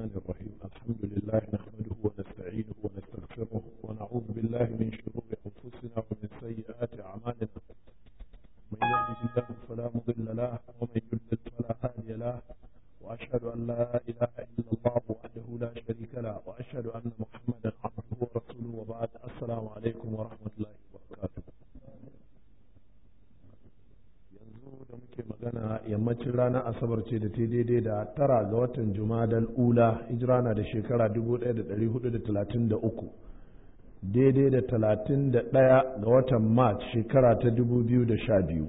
الرحمن الرحيم الحمد لله نحمده ونستعينه ونستغفره ونعوذ بالله من شرور أنفسنا ومن سيئات أعمالنا من يهده الله فلا مضل له ومن يضلل فلا هادي له وأشهد أن لا إله إلا الله وحده لا شريك له وأشهد أن محمدا عبده ورسوله وبعد السلام عليكم ورحمة الله وبركاته yanzu da muke magana yammacin ranar asabar ce da ta daidai da tara ga watan jumadal ula hijira na da shekara 1433 daidai da 31 ga watan march shekara ta 2012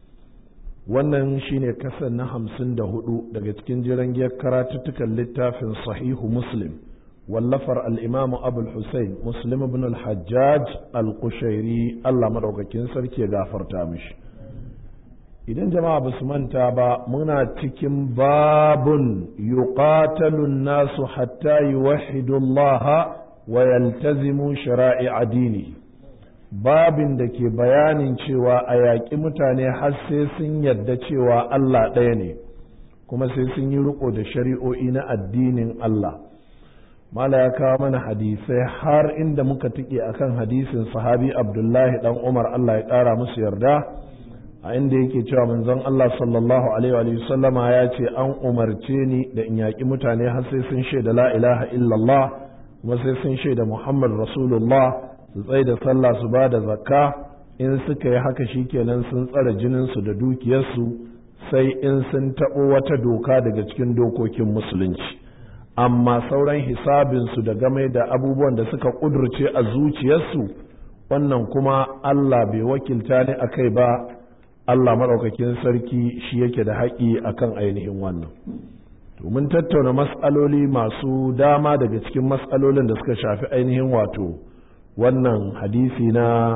wannan shine kasan na 54 daga cikin jiran giyar karatuttukan littafin sahihu muslim wallafar al'imamu abul hussein muslim ibn al-hajjaj al-kushairi allah maɗaukakin sarki ya gafarta mishi idan jama'a ba su manta ba muna cikin babun yuqatalun nasu hatta yuwahhidu Allah wa yaltazimu shara'i'a dini babin da ke bayanin cewa a yaƙi mutane har sai sun yarda cewa Allah ɗaya ne kuma sai sun yi riko da shari'o'i na addinin Allah mala ya kawo mana hadisai har inda muka tike akan hadisin sahabi abdullahi dan umar Allah ya ƙara musu yarda a inda yake cewa manzon Allah sallallahu alaihi wa sallama ya ce an umarce ni da in yaƙi mutane har sai sun shaida la ilaha illallah kuma sai sun shaida Muhammad Rasulullah su tsaye da sallah su ba da zakka in suka yi haka shikenan sun tsare jininsu da dukiyarsu sai in sun taɓo wata doka daga cikin dokokin musulunci amma sauran hisabinsu da game da abubuwan da suka ƙudurce a zuciyarsu wannan kuma Allah bai wakilta ni a kai ba Allah maɗaukakin sarki shi yake da haƙi akan ainihin wannan to mun tattauna mas'aloli masu dama daga cikin mas'alolin da suka shafi ainihin wato wannan hadisi na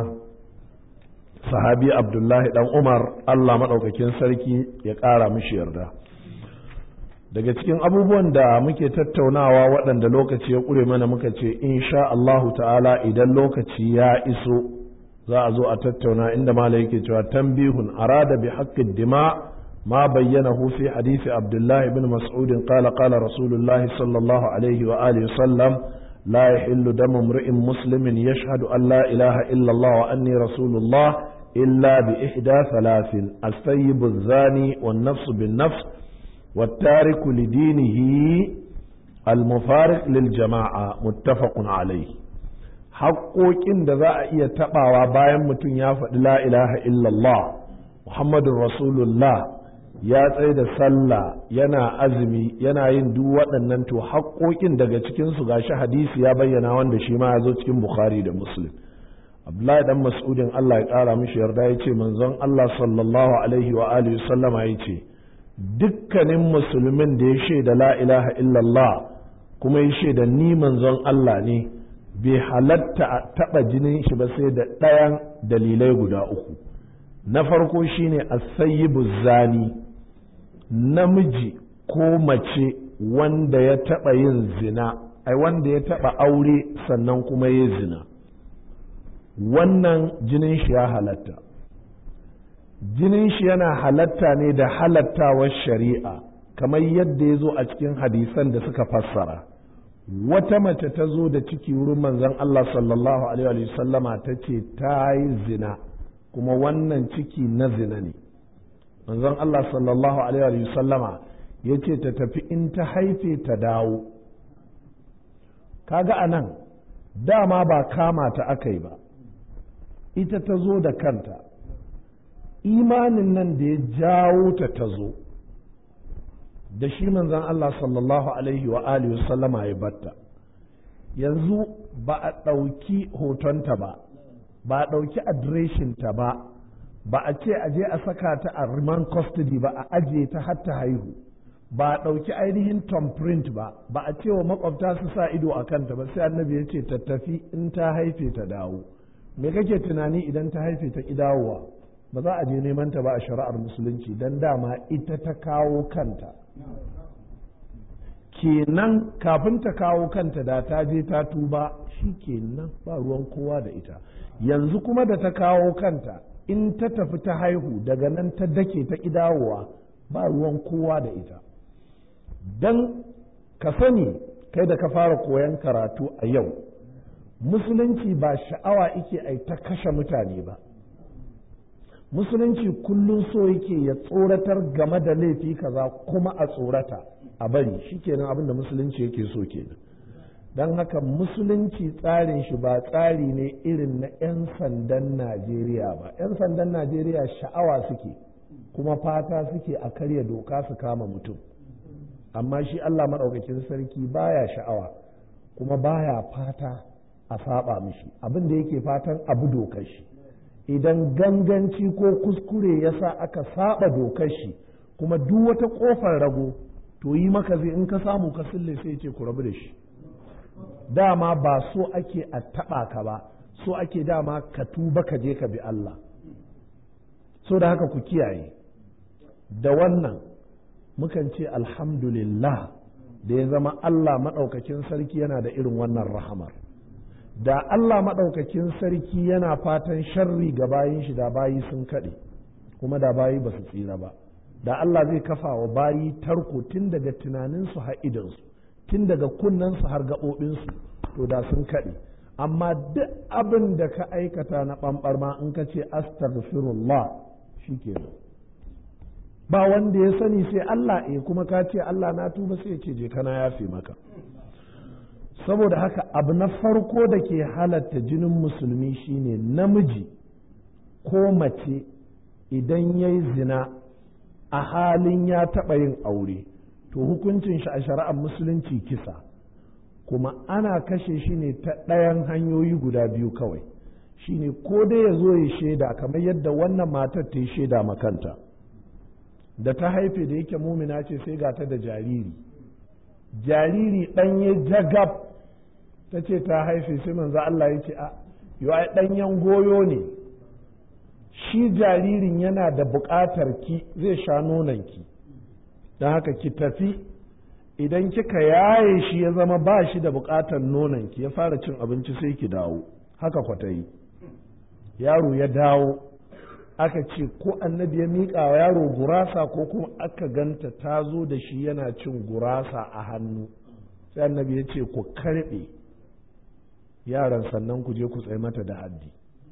sahabi abdullahi dan umar Allah maɗaukakin sarki ya ƙara mishi yarda daga cikin abubuwan da muke tattaunawa waɗanda lokaci ya ƙure mana muka ce insha Allahu ta'ala idan lokaci ya iso za a zo a tattauna inda mala yake cewa tambihun arada bi haqqid dima ma bayyanahu fi hadisi abdullah ibn mas'ud qala qala rasulullah sallallahu alaihi wa alihi sallam la yahillu damu imri'in muslimin yashhadu an la ilaha illa Allah wa anni rasulullah illa bi ihda thalathin as-sayyib az-zani wan-nafs bin-nafs والتارك لدينه المفارق للجماعة متفق عليه haƙoƙin da za a iya taɓawa bayan mutum ya faɗi la ilaha illallah muhammadun rasulullah ya tsaye da sallah yana azumi yana yin duk waɗannan to haƙoƙin daga cikinsu gashi hadisi ya bayyana wanda shi ma ya zo cikin bukhari da muslim abdullahi dan mas'udin allah ya ƙara mishi yarda ya ce manzon allah sallallahu alaihi wa alihi sallama ya ce dukkanin musulmin da ya shaida la ilaha illallah kuma ya shaida ni manzon allah ne bai halatta a taɓa jinin shi ba sai da ɗayan dalilai guda uku na farko shine asayyibu zani namiji ko mace wanda ya taɓa yin zina ai wanda ya taɓa aure sannan kuma ya zina wannan jinin shi ya halatta jinin shi yana halatta ne da halattawar shari'a kamar yadda ya zo a cikin hadisan da suka fassara. wata mace ta zo da ciki wurin manzon Allah sallallahu alaihi wa sallama ta ce ta yi zina kuma wannan ciki na zina ne manzon Allah sallallahu alaihi wa sallama ya ce ta tafi in ta haife ta dawo kaga a nan dama ba kama ta aka yi ba ita ta zo da kanta imanin nan da ya jawo ta ta zo da shi manzon Allah sallallahu alaihi wa alihi sallama ya batta yanzu ba a ɗauki hotonta ba ba a ɗauki adireshinta ba ba a ce a je a saka ta a remand custody ba a ajiye ta har ta haihu ba a ɗauki ainihin print ba ba a ce wa makwabta su sa ido a kanta ba sai annabi ya ce ta tafi in ta haife ta dawo me kake tunani idan ta haife ta ki dawowa ba za a je neman ta ba a shari'ar musulunci don dama ita ta kawo kanta kenan kafin ta kawo kanta da ta je ta tuba shi kenan ba ruwan kowa da ita yanzu kuma da ta kawo kanta in ta tafi ta haihu daga nan ta dake ta dawowa ba ruwan kowa da ita don ka sani kai da ka fara koyon karatu a yau musulunci ba sha'awa ike ai ta kashe mutane ba musulunci kullum so yake ya tsoratar game da laifi kaza kuma a tsorata a bari shikenan abin da musulunci yake so kenan don haka musulunci tsarin shi ba tsari ne irin na 'yan sandan najeriya ba 'yan sandan najeriya sha'awa suke kuma fata suke a karya doka su kama mutum amma shi allah maɗaukakin sarki baya sha'awa kuma baya fata a saba mishi abin da yake fatan abu dokar shi idan ganganci ko kuskure ya sa aka saba dokar shi kuma duk wata ƙofar rago to yi maka zai in ka samu ka sille sai ce ku rabu da shi dama ba so ake a taɓa ka ba so ake dama ka tuba ka je ka bi Allah so da haka ku kiyaye da wannan mukan ce alhamdulillah da ya zama Allah maɗaukakin sarki yana da irin wannan rahamar da Allah maɗaukakin sarki yana fatan sharri ga bayin shi da bayi sun kaɗe kuma da bayi ba su tsira ba da Allah zai kafa wa bayi tarko tun daga tunaninsu har idansu tun daga kunnensu har gaɓoɓinsu to da sun kaɗe amma duk abin da ka aikata na ɓamɓarma in ka ce astaghfirullah shi kenan ba wanda ya sani sai Allah e kuma ka ce Allah na tuba sai ce je kana yafe maka saboda haka abu na farko da ke halatta jinin musulmi shine namiji ko mace idan ya yi zina a halin ya taɓa yin aure to hukuncin shi a shari'ar musulunci kisa kuma ana kashe shi ne ta ɗayan hanyoyi guda biyu kawai shine ko dai ya zo ya shaida kamar yadda wannan matar ta yi shaida makanta da ta haife da yake mumina ce sai ga ta da jariri jariri ɗanye jagab ta ce ta haife sai manzo Allah ya ce a yau ai ɗanyen goyo ne shi jaririn yana da buƙatar ki zai sha nonon ki don haka ki tafi idan kika yaye shi ya zama ba shi da buƙatar nonon ki ya fara cin abinci sai ki dawo haka kwata yi yaro ya dawo aka ce ko annabi ya miƙa wa yaro gurasa ko kuma aka ganta ta zo da shi yana cin gurasa a hannu sai annabi ya ce ku karɓe yaran sannan ku je ku tsaye mata da haddi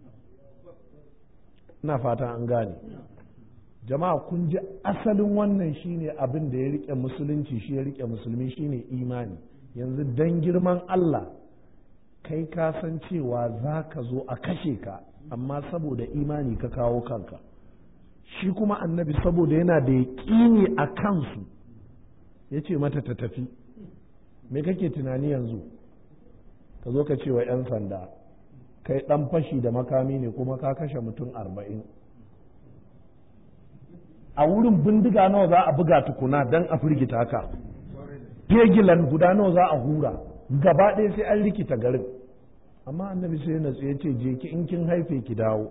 ina fata an gane jama'a kun ji asalin wannan shine abin da ya rike musulunci shi ya rike musulmi shine imani yanzu dan girman Allah kai ka san cewa za ka zo a kashe ka amma saboda imani ka kawo kanka shi kuma annabi saboda yana da yaƙini a kansu ya ce mata ta tafi me kake tunani yanzu ka zo ka ce wa 'yan sanda kai ɗan fashi da makami ne kuma ka kashe mutum arba'in a wurin bindiga nawa za a buga tukuna don a firgita ka fegilan guda nawa za a hura gaba ɗaya sai an rikita garin amma annabi sai na ya ce je ki in kin haife ki dawo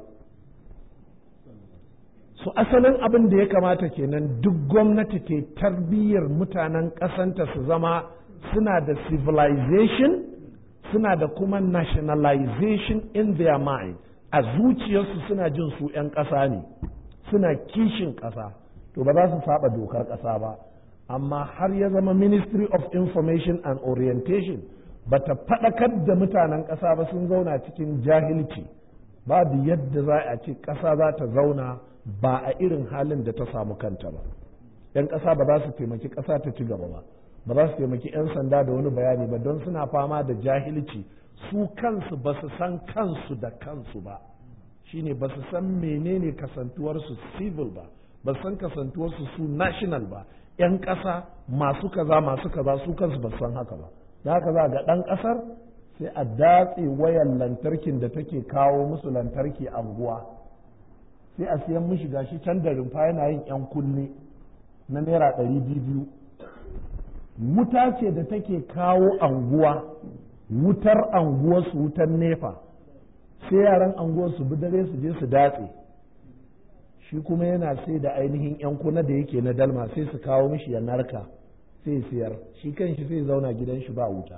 su asalin abin da ya kamata kenan duk gwamnati ke tarbiyyar mutanen ƙasanta su zama suna da civilization suna da kuma nationalization in their mind a zuciyarsu suna jin su 'yan ƙasa ne suna kishin ƙasa to ba za su saba dokar ƙasa ba amma har ya zama ministry of information and orientation ba ta faɗakar da mutanen ƙasa ba sun zauna cikin jahilci babu yadda za a ce ƙasa za ta zauna ba a irin halin da ta samu kanta ba 'yan ƙasa ba za su taimaki ƙasa ta ci gaba ba ba za su taimaki 'yan sanda da wani bayani ba don suna fama da jahilci su kansu ba su san kansu da kansu ba shine ba su san menene kasantuwarsu civil ba ba san kasantuwarsu su national ba 'yan ƙasa masu kaza masu kaza su kansu ba san haka ba da haka za ga ɗan ƙasar sai a datse wayan lantarkin da take kawo musu lantarki anguwa sai a siyan mishi gashi can da rumfa yana yin 'yan kunne na naira ɗari biyu wuta ce da take kawo anguwa wutar anguwarsu wutar nefa sai yaran anguwarsu bi dare su je su datse shi kuma yana sai da ainihin 'yan kuna da yake na dalma sai su kawo mishi ya narka sai siyar shi kan shi sai zauna gidan shi ba wuta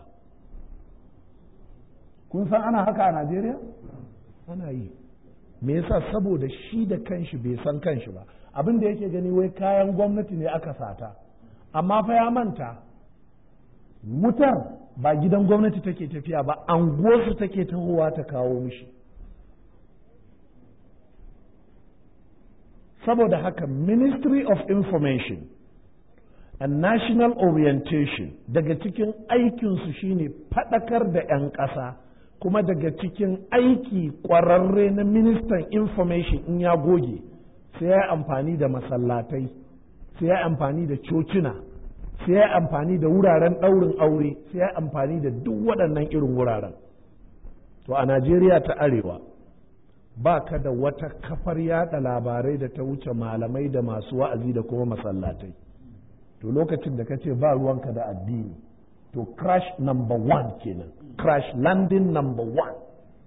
kun san ana haka a najeriya ana yi me yasa saboda shi da kanshi bai san kanshi ba abin da yake gani wai kayan gwamnati ne aka sata amma fa ya manta wutar ba gidan gwamnati take tafiya ba anguwarsu take tahowa ta kawo mishi saboda haka ministry of information and national orientation daga cikin aikinsu shine faɗakar da 'yan ƙasa kuma daga cikin aiki ƙwararre na ministan information in ya goge sai ya amfani da masallatai sai ya amfani da cocina sai ya amfani da wuraren ɗaurin aure sai ya amfani da duk waɗannan irin wuraren to a najeriya ta arewa ba ka da wata kafar yada labarai da ta wuce malamai da masu wa'azi da kuma masallatai to lokacin da ka ce ba ruwanka da addini to crash number one kenan crash landing number one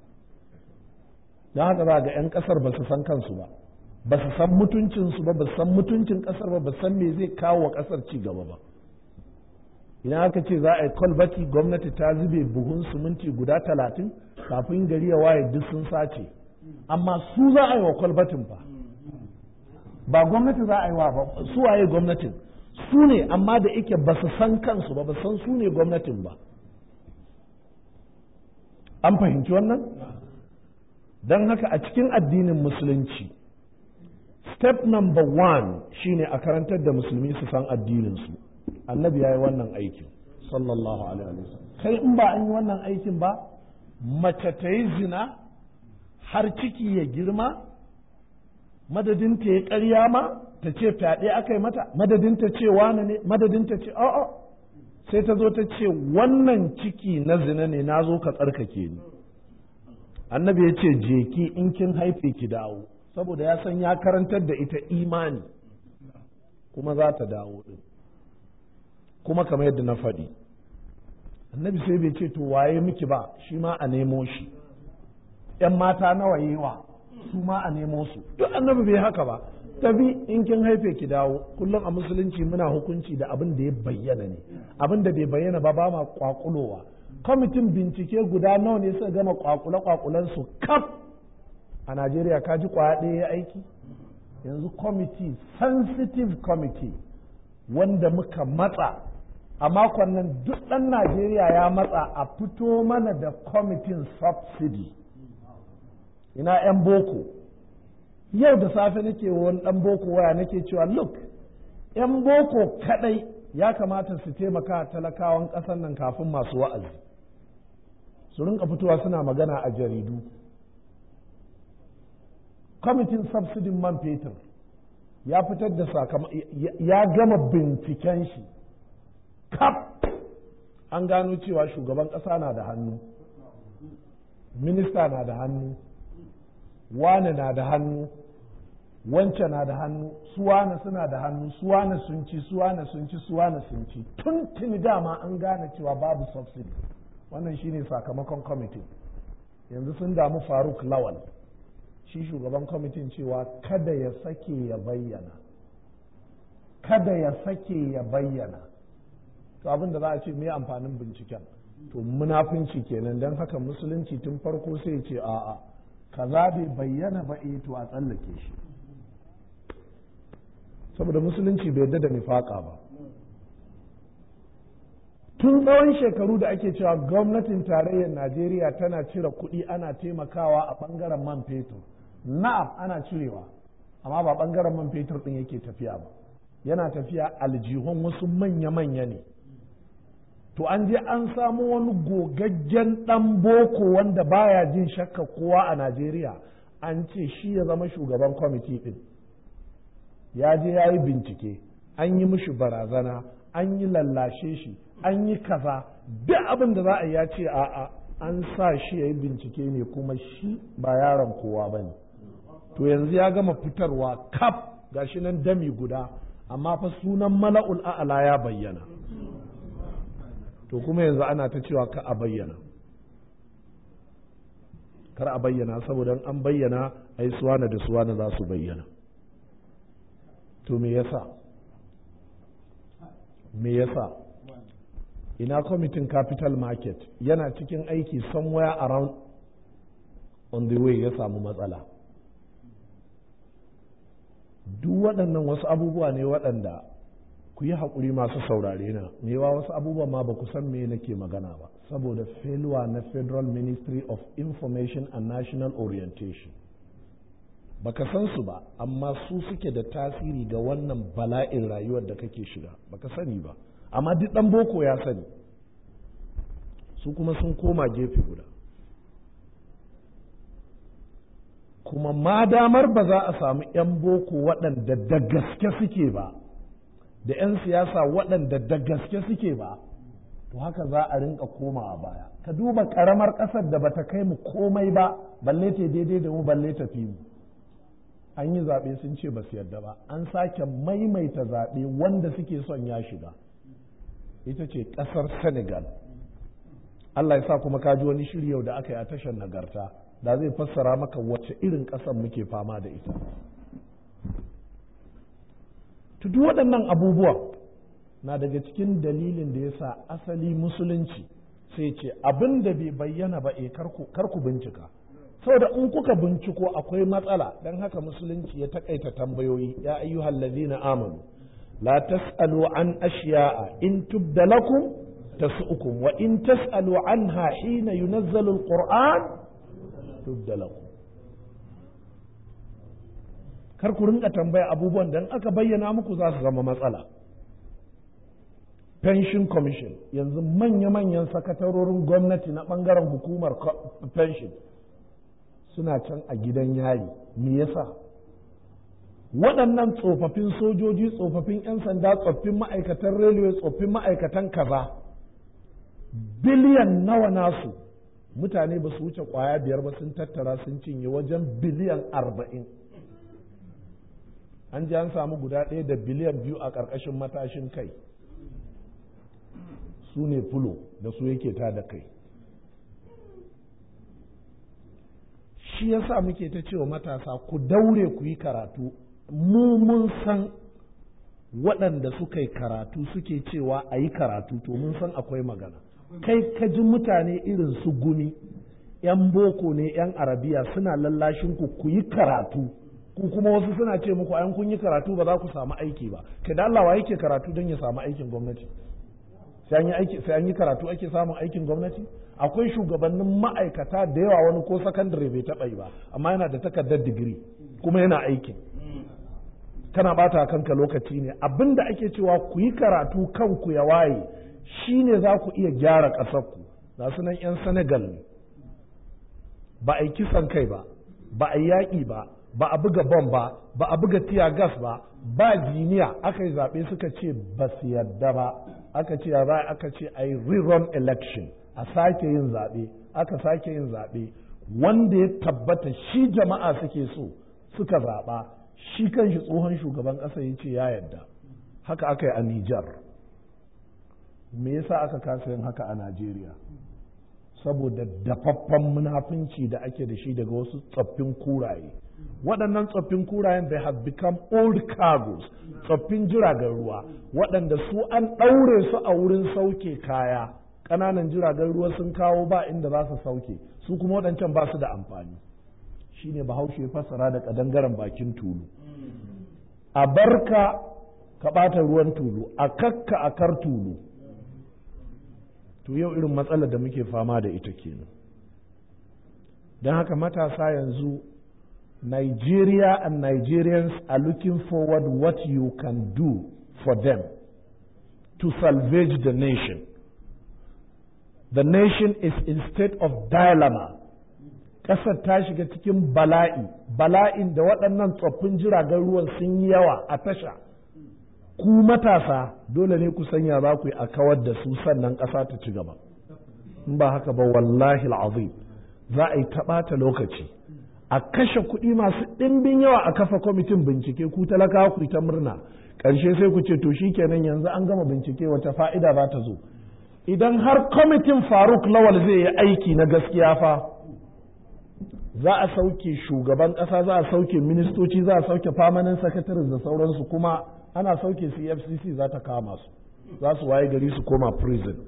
don haka za ga 'yan kasar ba su san kansu ba ba su san mutuncinsu ba ba su san mutuncin kasar ba ba san me zai kawo wa kasar ci gaba ba idan aka ce za a yi kwalbati gwamnati ta zube buhun siminti guda talatin kafin gari ya waye duk sun sace amma su za a yi wa kwalbatin fa ba gwamnati za a yi wa ba su waye gwamnatin su ne amma da ike ba su san kansu ba ba san su ne gwamnatin ba an fahimci wannan don haka a cikin addinin musulunci step number one shine a karantar da musulmi su san addininsu annabi ya yi wannan aikin sallallahu alaihi wasallam kai in ba an yi wannan aikin ba mace ta yi zina har ciki ya girma madadin ta ya ƙarya ma ta ce fyaɗe aka yi mata madadin ta ce wane ne madadin ta ce a'a sai ta zo ta ce wannan ciki na zina ne na zo ka tsarkake ni annabi ya ce je ki in kin haife ki dawo saboda ya san ya karantar da ita imani kuma za ta dawo din kuma kamar yadda na faɗi annabi sai bai ce to waye miki ba shi ma a nemo shi ‘yan mata nawa yewa su ma a nemo su duk annabi bai haka ba tabi in kin haife ki dawo kullum a musulunci muna hukunci da abin da ya bayyana ne abin da bai bayyana ba ba ma kwakulowa kwamitin bincike guda nawa ne suka gama kwakule kwakulen su kaf a najeriya ka ji kwaya ɗaya ya aiki yanzu kwamiti sensitive committee wanda muka matsa a makon nan duk ɗan najeriya ya matsa a fito mana da kwamitin subsidy ina 'yan boko yau da safe nake wani ɗan boko waya nake cewa look 'yan boko kadai ya kamata su taimaka talakawan ƙasar nan kafin masu wa'azi su rinka fitowa suna magana a jaridu kwamitin subsidin man fetur ya fitar da ya gama binciken shi kaf an gano cewa shugaban ƙasa na da hannu minista na da hannu wane na da hannu wance na da hannu suwane suna da hannu suwane sun ci suwane sun ci suwane sun ci tun tuni dama an gane cewa babu subsidy wannan shine sakamakon kwamitin yanzu sun damu faruk lawal shi shugaban kwamitin cewa kada ya sake ya bayyana kada ya sake ya bayyana to abin da za a ce me amfanin binciken to munafunci kenan don haka musulunci tun farko sai ce a'a kaza bai bayyana ba eh to a tsallake shi saboda musulunci bai yarda da nifaka ba tun tsawon shekaru da ake cewa gwamnatin tarayyar najeriya tana cire kuɗi ana taimakawa a ɓangaren man fetur na'am ana cirewa amma ba ɓangaren man fetur ɗin yake tafiya ba yana tafiya aljihun wasu manya-manya ne to an je an samu wani gogaggen ɗan boko wanda baya jin shakka kowa a najeriya an ce shi ya zama shugaban kwamiti ɗin ya je ya yi bincike an yi mishi barazana an yi lallashe shi an yi kaza duk abin da za a ya ce a'a an sa shi ya yi bincike ne kuma shi ba yaron kowa ba ne to yanzu ya gama fitarwa kaf gashi nan dami guda amma fa sunan mala'ul a'ala ya bayyana to kuma yanzu ana ta cewa ka a bayyana kar a bayyana saboda an bayyana ai suwana da suwana za su bayyana to me yasa me yasa ina kwamitin capital market yana cikin aiki somewhere around on the way ya samu matsala duk waɗannan wasu abubuwa ne waɗanda ku yi haƙuri masu saurare na mewa wasu abubuwan ma ba ku san me nake magana ba saboda failure na federal ministry of information and national orientation baka san su ba amma su suke da tasiri ga wannan bala'in rayuwar da kake shiga baka sani ba amma duk ɗan boko ya sani su kuma sun koma gefe guda kuma ma damar ba za a samu 'yan boko waɗanda da gaske suke ba da 'yan siyasa waɗanda da gaske suke ba to haka za a rinka komawa baya ka duba ƙaramar ƙasar da bata kai mu komai ba balle ta daidai da mu balle ta fi mu an yi zaɓe sun ce ba su yarda ba an sake maimaita zaɓe wanda suke son ya shiga ita ce ƙasar senegal Allah ya sa kuma ka ji wani shiri yau da aka yi a tashar nagarta da zai fassara maka wacce irin ƙasar muke fama da ita duk waɗannan abubuwan na daga cikin dalilin da ya sa asali musulunci sai ce abin da bai bayyana ba e karku bincika saboda in kuka binciko akwai matsala don haka musulunci ya takaita tambayoyi ya ayyuhal ladina amanu la tas'alu an ashiya'a in tubda lakum tasu'ukum wa in tas'alu anha hina yunazzalu alquran tubda lakum kar ku rinka tambaya abubuwan dan aka bayyana muku za su zama matsala pension commission yanzu manya-manyan sakatarorin gwamnati na bangaren hukumar pension suna can a gidan yayi me yasa waɗannan tsofaffin sojoji tsofaffin 'yan sanda tsoffin ma'aikatan railway tsoffin ma'aikatan kaza biliyan nawa nasu mutane ba su wuce kwaya biyar ba sun tattara sun cinye wajen biliyan arba'in an ji an samu guda ɗaya da biliyan biyu a ƙarƙashin matashin kai su ne fulo da su yake ta da kai shi yasa muke ta cewa matasa ku daure ku yi karatu mu mun san waɗanda suka yi karatu suke cewa a yi karatu to mun san akwai magana kai ka ji mutane irin su gumi 'yan boko ne 'yan arabiya suna lallashin ku ku yi karatu ku kuma wasu suna ce muku an kun yi karatu ba za ku samu aiki ba kai da Allah wa yake karatu don ya samu aikin gwamnati sai an yi aiki sai an yi karatu ake samun aikin gwamnati akwai shugabannin ma'aikata da yawa wani ko sakandare bai taɓa yi ba amma yana da takardar digiri kuma yana aikin kana bata kanka lokaci ne abinda ake cewa ku yi karatu kanku ya waye shine za ku iya gyara ƙasarku ga su nan 'yan senegal ne ba a yi kisan kai ba ba a yi yaƙi ba ba a buga bom ba ba a buga tiya gas ba ba jiniya aka yi zaɓe suka ce ba su yarda ba aka ce ya aka ce a yi rerun election a sake yin zaɓe aka sake yin zaɓe wanda ya tabbata shi jama'a suke so suka zaɓa shi kanshi tsohon shugaban ƙasa ya ce ya yarda haka aka yi a Nijar me yasa aka kasa yin haka a Najeriya saboda dafaffen munafunci da ake da shi daga wasu tsoffin kuraye waɗannan tsoffin kurayen they have become old cargoes tsoffin jiragen ruwa waɗanda su an ɗaure su a wurin sauke kaya ƙananan jiragen ruwa sun kawo ba inda za su sauke su kuma waɗancan ba su da amfani shine bahaushe ya fassara da ƙadangaren bakin tulu a barka ka ɓata ruwan tulu a kakka a kar tulu to yau irin matsalar da muke fama da ita kenan don haka matasa yanzu Nigeria and Nigerians are looking forward what you can do for them to salvage the nation. The nation is in state of dilemma. Ƙasar ta shiga cikin bala'i, bala'in da waɗannan tsoffin jiragen ruwan sun yi yawa a tasha. Ku matasa dole ne ku sanya za ku yi a kawar da su sannan ƙasa ta ci gaba. In ba haka ba wallahi azim za a yi taɓata lokaci. a kashe kuɗi masu ɗimbin yawa a kafa kwamitin bincike ku talakawa ku ta murna ƙarshe sai ku ce to kenan yanzu an gama bincike wata fa'ida za ta zo idan har kwamitin faruk lawal zai yi aiki na gaskiya fa za a sauke shugaban ƙasa za a sauke ministoci za a sauke famanin sakataris da sauransu kuma ana sauke su fcc za ta kama su za su waye gari su koma prison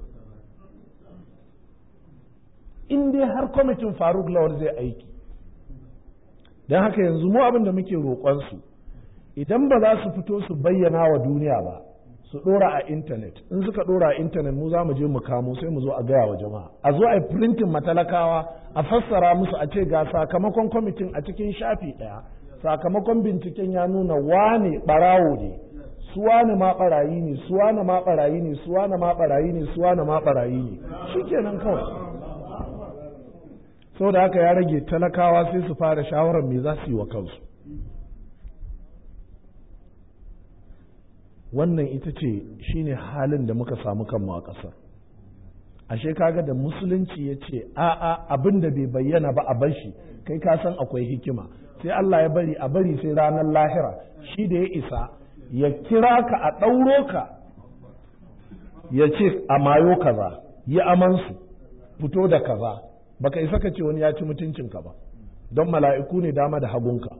in dai har kwamitin faruk lawal zai aiki don haka yanzu mu abin da muke roƙonsu idan ba za su fito su bayyana wa duniya ba su ɗora a intanet in suka ɗora a intanet mu za mu je mu kamo sai mu zo a gaya wa jama'a a zo a yi printin matalakawa a fassara musu a ce ga sakamakon kwamitin a cikin shafi ɗaya sakamakon binciken ya nuna wane ɓarawo ne su wane ma ɓarayi ne su wane ma ɓarayi ne su wane ma ɓarayi ne su wane ma ɓarayi ne shikenan kawai saboda haka ya rage talakawa sai su fara shawarar me za su yi wa kansu wannan ita ce shine halin da muka samu kanmu a ƙasar ashe kaga da musulunci ya ce a'a abin da bai bayyana ba a bar shi kai ka san akwai hikima sai Allah ya bari a bari sai ranar lahira shi da ya isa ya kira ka a ɗauro ka ya ce a mayo kaza yi amansu fito da kaza baka isa ka ce wani ya ci mutuncinka ba don mala'iku ne dama da hagunka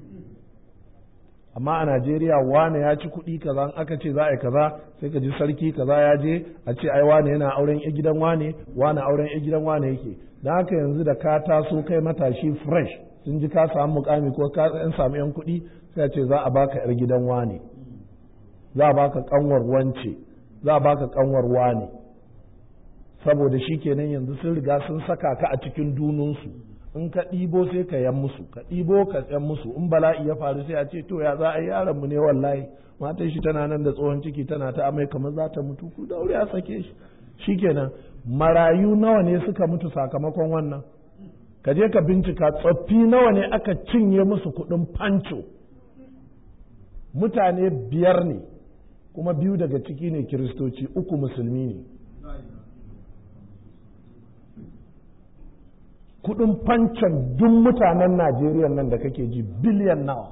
amma a Najeriya wane ya ci kuɗi kaza aka ce za a yi kaza sai ka ji sarki kaza ya je a ce ai wane yana auren ya gidan wane wane auren ya gidan wane yake don haka yanzu da ka taso kai matashi fresh sun ji ka samu mukami ko ka yan samu yan kuɗi sai a ce za a baka yar gidan wane za a baka kanwar wance za a baka kanwar wane saboda shi kenan yanzu sun riga sun saka ka a cikin dununsu in ka ɗibo sai ka yan musu ka ɗibo ka yan musu in bala'i ya faru sai a ce to ya za a yi yaron mu ne wallahi matan shi tana nan da tsohon ciki tana ta amai kamar za ta mutu ku daure a sake shi shikenan marayu nawa ne suka mutu sakamakon wannan ka je ka bincika tsoffi nawa ne aka cinye musu kuɗin fanco mutane biyar ne kuma biyu daga ciki ne kiristoci uku musulmi ne kudin fancon duk mutanen Najeriya nan da kake ji biliyan nawa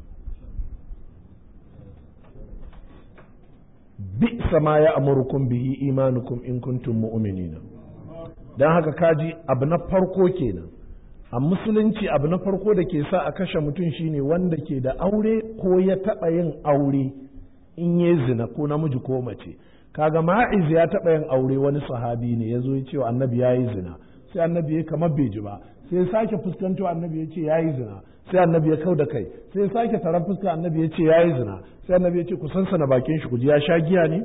bi sama ya amurkum bihi imanukum in kuntum mu'minina dan haka kaji abu na farko kenan a musulunci abu na farko da ke sa a kashe mutum shine wanda ke da aure ko ya taɓa yin aure in yi zina ko namiji ko mace kaga ma'iz ya taɓa yin aure wani sahabi ne ya zo ya ce wa annabi ya yi zina sai annabi ya kamar bai ji ba sai ya sake fuskanto annabi ya ce yayi zina sai annabi ya kau da kai sai ya sake taron fuska annabi ya ce yayi zina sai annabi ya ce ku sansana bakin shi ku ji ya sha giya ne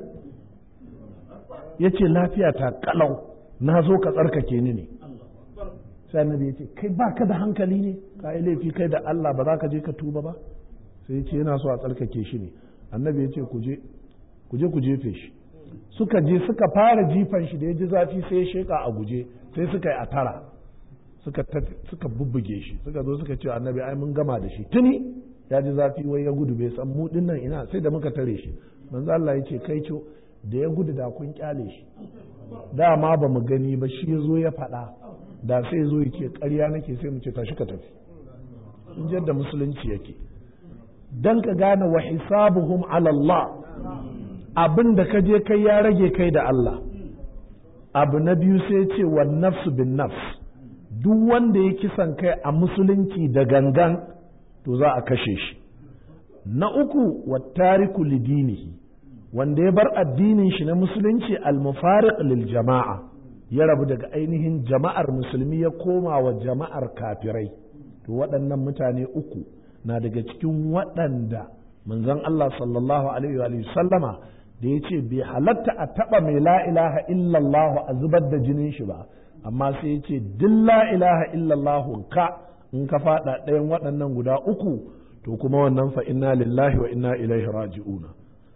ya ce lafiya ta kalau na zo ka tsarkake ni ne sai annabi ya ce kai ba ka da hankali ne ka yi laifi kai da Allah ba za ka je ka tuba ba sai ya ce yana so a tsarkake shi ne annabi ya ce ku je ku je ku jefe shi suka je suka fara jifan shi da ya ji zafi sai ya sheka a guje sai suka yi a tara suka suka bubbuge shi suka zo suka ce annabi ai mun gama da shi tuni ya ji zafi wai ya gudu bai san mu nan ina sai da muka tare shi manzo Allah ya ce kai co da ya gudu da kun kyale shi dama ba mu gani ba shi ya zo ya faɗa da sai zo ya ce ƙarya nake sai mu ce tashi ka tafi in yadda musulunci yake dan ka gane wa hisabuhum ala Allah abin da ka je kai ya rage kai da Allah abu na biyu sai ce wa nafsu bin nafs duk wanda ya kisan kai a musulunci da gangan to za a kashe shi na uku wa tariku lidinihi wanda ya bar addinin shi na musulunci al-mufariq lil jama'a ya rabu daga ainihin jama'ar musulmi ya koma wa jama'ar kafirai to waɗannan mutane uku na daga cikin waɗanda manzon Allah sallallahu alaihi wa sallama da ya ce bai halatta a taɓa mai la ilaha illallah a zubar da jinin shi ba amma sai ya ce duk la ilaha illallah ka in ka faɗa ɗayan waɗannan guda uku to kuma wannan fa inna lillahi wa inna ilaihi raji'una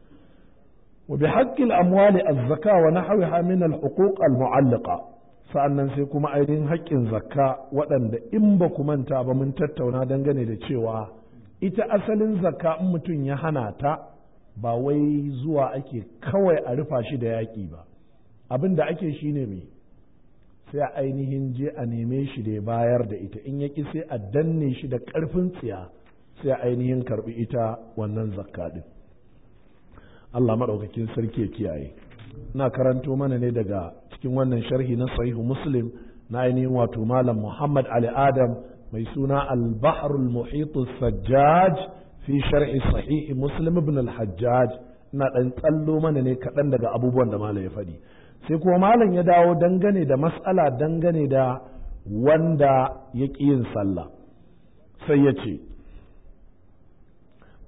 wa bi haqqil amwali az-zaka wa nahwiha min al-huquq al-mu'allaqa sa'annan sai kuma ainihin haƙƙin zakka waɗanda in ba ku manta ba mun tattauna dangane da cewa ita asalin zakka in mutum ya hana ta ba wai zuwa ake kawai a rufa shi da yaƙi ba abin da ake shi ne mai sai a ainihin je a neme shi da ya bayar da ita in yaƙi sai a danne shi da ƙarfin tsiya sai a ainihin karɓi ita wannan zakka ɗin Allah maɗaukakin sarki ya kiyaye na karanto mana ne daga cikin wannan sharhi na sahihu muslim na ainihin wato malam muhammad ali adam mai suna al-bahrul muhitu sajjaj fi sharhi sahihi muslim ibn al-hajjaj ina dan tsallo mana ne kaɗan daga abubuwan da malam ya faɗi sai kuma malam ya dawo dangane da mas'ala dangane da wanda ya ƙi yin sallah sai ya ce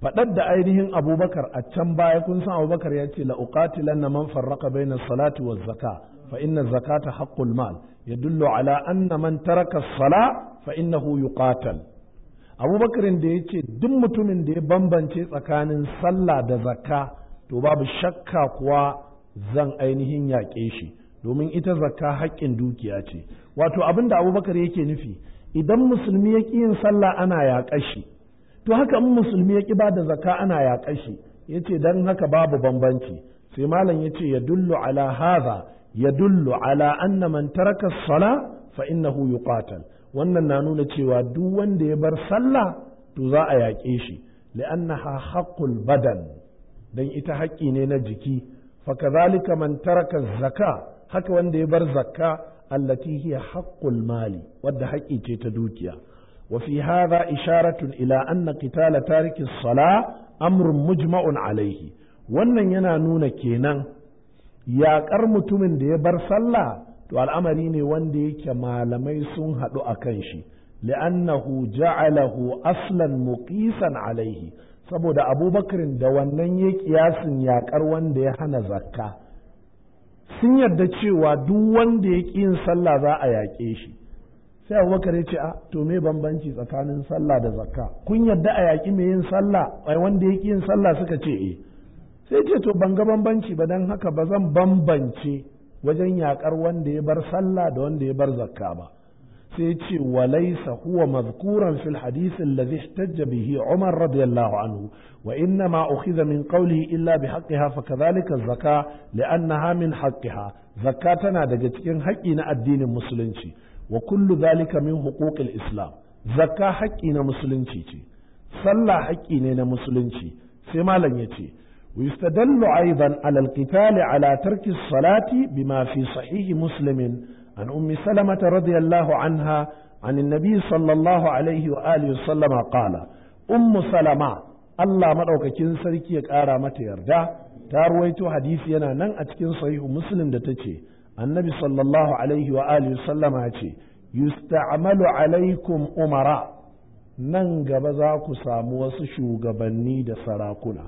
faɗar da ainihin abubakar a can baya kun san abubakar ya ce la'uqatilanna man farraka baina salati wa zaka fa inna zakata haqqul mal yadullu ala anna man taraka sala fa innahu yuqatal abubakarin da ya ce duk mutumin da ya bambance tsakanin sallah da zakka to babu shakka kuwa zan ainihin yaƙe shi domin ita zakka haƙƙin dukiya ce wato abin da abubakar yake nufi idan musulmi ya ƙi yin sallah ana yaƙa shi to haka in musulmi ya ƙi ba da zakka ana yaƙa shi ya ce don haka babu bambanci sai malam ya ce ya dullu ala haza ya dullu ala anna man taraka sala fa innahu yuqatal wannan na nuna cewa duk wanda ya bar sallah to za a yaƙe shi li'annaha haqqul badan dan ita haƙƙi ne na jiki fa kadhalika man taraka zaka haka wanda ya bar zakka allati hiya haqqul mali wadda haƙƙi ce ta dukiya wa fi hadha isharatun ila anna qitala tariki as-sala amrun mujma'un alayhi wannan yana nuna kenan yaƙar mutumin da ya bar sallah to al'amari ne wanda yake malamai sun haɗu a kan shi li'annahu ja'alahu aslan muqisan alaihi saboda abubakarin da wannan ya kiyasin yaƙar wanda ya hana zakka sun yarda cewa duk wanda ya ƙi yin sallah za a yaƙe shi sai abubakar ya ce a to me bambanci tsakanin sallah da zakka kun yarda a yaƙi mai yin sallah ai wanda ya ƙi yin sallah suka ce eh sai ce to ban ga bambanci ba don haka ba zan bambance wajen yaƙar wanda ya bar sallah da wanda ya bar zakka ba sai ce walaysa huwa mazkuran fil hadith alladhi ihtajja bihi Umar radiyallahu anhu wa inna ma ukhidha min qawlihi illa bi haqqiha fa kadhalika az-zaka li'annaha min haqqiha zakka tana daga cikin haƙƙi na addinin musulunci wa kullu dhalika min huquqil islam zakka haƙƙi na musulunci ce sallah haƙƙi ne na musulunci sai malam yace ويستدل أيضا على القتال على ترك الصلاة بما في صحيح مسلم عن أم سلمة رضي الله عنها عن النبي صلى الله عليه وآله وسلم قال أم سلمة الله مدعوك كنسرك يكارا متى يرجع تارويت حديث ينا نن أتكن صحيح مسلم دتشي النبي صلى الله عليه وآله وسلم أتشي يستعمل عليكم أمراء nan gaba za ku samu wasu shugabanni da sarakuna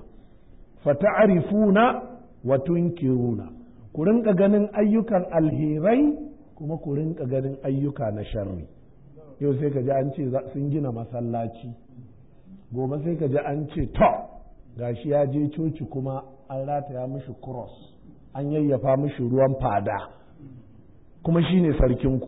fata'arifuna wa tunkiruna ku rinka ganin ayyukan alherai kuma ku rinka ganin ayyuka na sharri yau sai ka ji an ce sun gina masallaci gobe sai ka ji an ce to gashi ya je coci kuma an rataya mishi cross an yayyafa mishi ruwan fada kuma shine sarkinku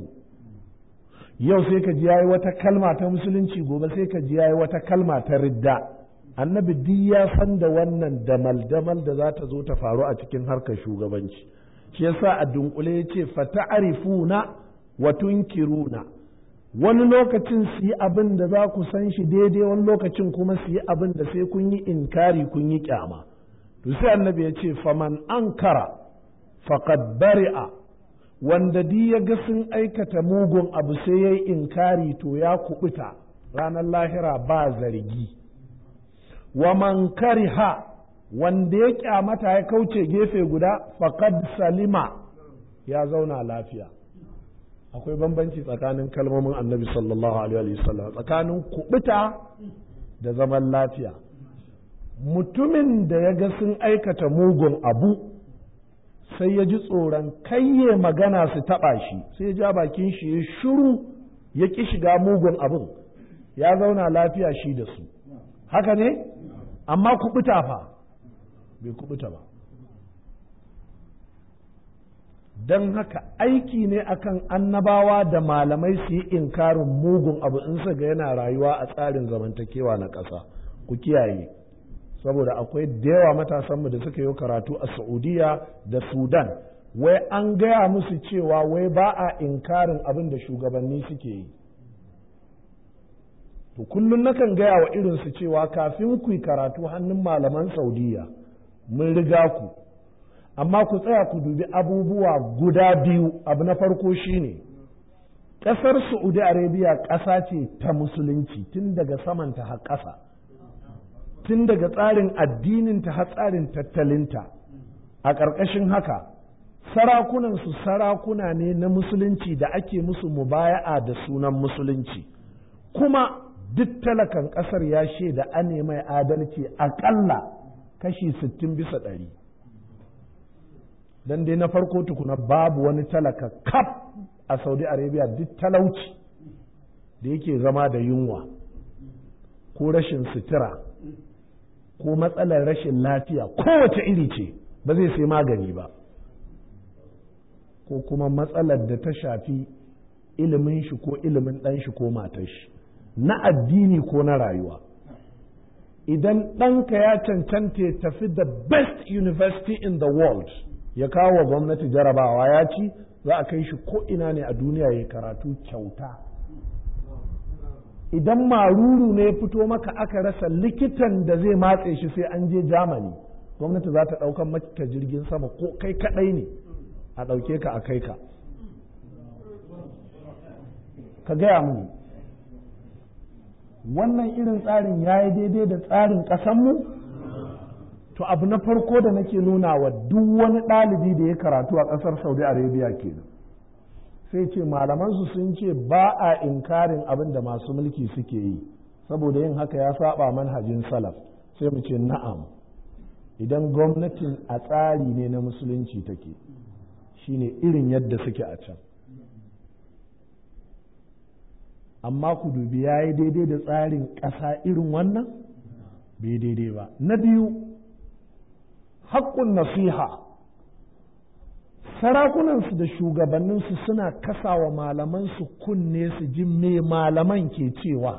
yau sai ka ji yayi wata kalma ta musulunci gobe sai ka ji yayi wata kalma ta ridda annabi duk ya san da wannan damal-damal da za ta zo ta faru a cikin harkar shugabanci shi yasa a dunkule ya ce fata'arifuna wa tunkiruna wani lokacin su yi abin da za ku san shi daidai wani lokacin kuma su yi abin da sai kun yi inkari kun yi kyama to sai annabi ya ce faman ankara faqad bari'a wanda di ya ga sun aikata mugun abu sai ya yi inkari to ya kubuta ranar lahira ba zargi wa man kariha wanda ya kyamata ya kauce gefe guda faqad salima ya zauna lafiya akwai bambanci tsakanin kalmomin annabi sallallahu alaihi wasallam tsakanin kubuta da zaman lafiya mutumin da ya ga sun aikata mugun abu sai ya ji tsoron kayye magana su taɓa shi sai ya ja bakin shi ya shuru ya ƙi shiga mugun abin ya zauna lafiya shi da su haka ne amma kubuta fa bai kubuta ba don haka aiki ne akan annabawa da malamai su yi inkarin mugun abu in su ga yana rayuwa a tsarin zamantakewa na ƙasa ku kiyaye saboda akwai da yawa matasanmu da suka yi karatu a saudiya da sudan wai an gaya musu cewa wai ba a inkarin abin da shugabanni suke yi to kullum nakan gaya wa irinsu cewa kafin ku yi karatu hannun malaman saudiya mun riga ku amma ku tsaya ku dubi abubuwa guda biyu abu na farko shine ƙasar saudi arabia ƙasa ce ta musulunci tun daga samanta har ƙasa tun daga tsarin addininta har tsarin tattalinta a ƙarƙashin haka sarakunansu sarakuna ne na musulunci da ake musu mubaya'a da sunan musulunci kuma duk talakan ƙasar ya shaida ane mai adalci aƙalla kashi sittin bisa ɗari don dai na farko tukuna babu wani talaka kaf a saudi arabia duk talauci da yake zama da yunwa ko rashin sutura ko matsalar rashin lafiya kowace iri ce ba zai sai magani ba ko kuma matsalar da ta shafi ilimin shi ko ilimin ɗan shi ko matar shi na addini ko na rayuwa idan ɗanka ya cancanta ya tafi the best university in the world ya kawo wa gwamnati jarabawa ya ci za a kai shi ko ina ne a duniya ya karatu kyauta idan maruru ne ya fito maka aka rasa likitan da zai matse shi sai an je jamani gwamnati za ta ɗaukan maka jirgin sama ko kai kaɗai ne a ɗauke ka a kai ka ka gaya mu wannan irin tsarin ya yi daidai da tsarin ƙasanmu to abu na farko da nake nuna wa duk wani ɗalibi da ya karatu a ƙasar saudi arabia kenan sai ce malamansu sun ce ba a inkarin abin da masu mulki suke yi saboda yin haka ya saba manhajin salaf sai mu ce na'am idan gwamnatin a tsari ne na musulunci take shine irin yadda suke a can amma ku dubi ya yi daidai da tsarin ƙasa irin wannan bai daidai ba na biyu haƙƙun nasiha sarakunansu da shugabanninsu suna kasawa malamansu kunne su ji me malaman ke cewa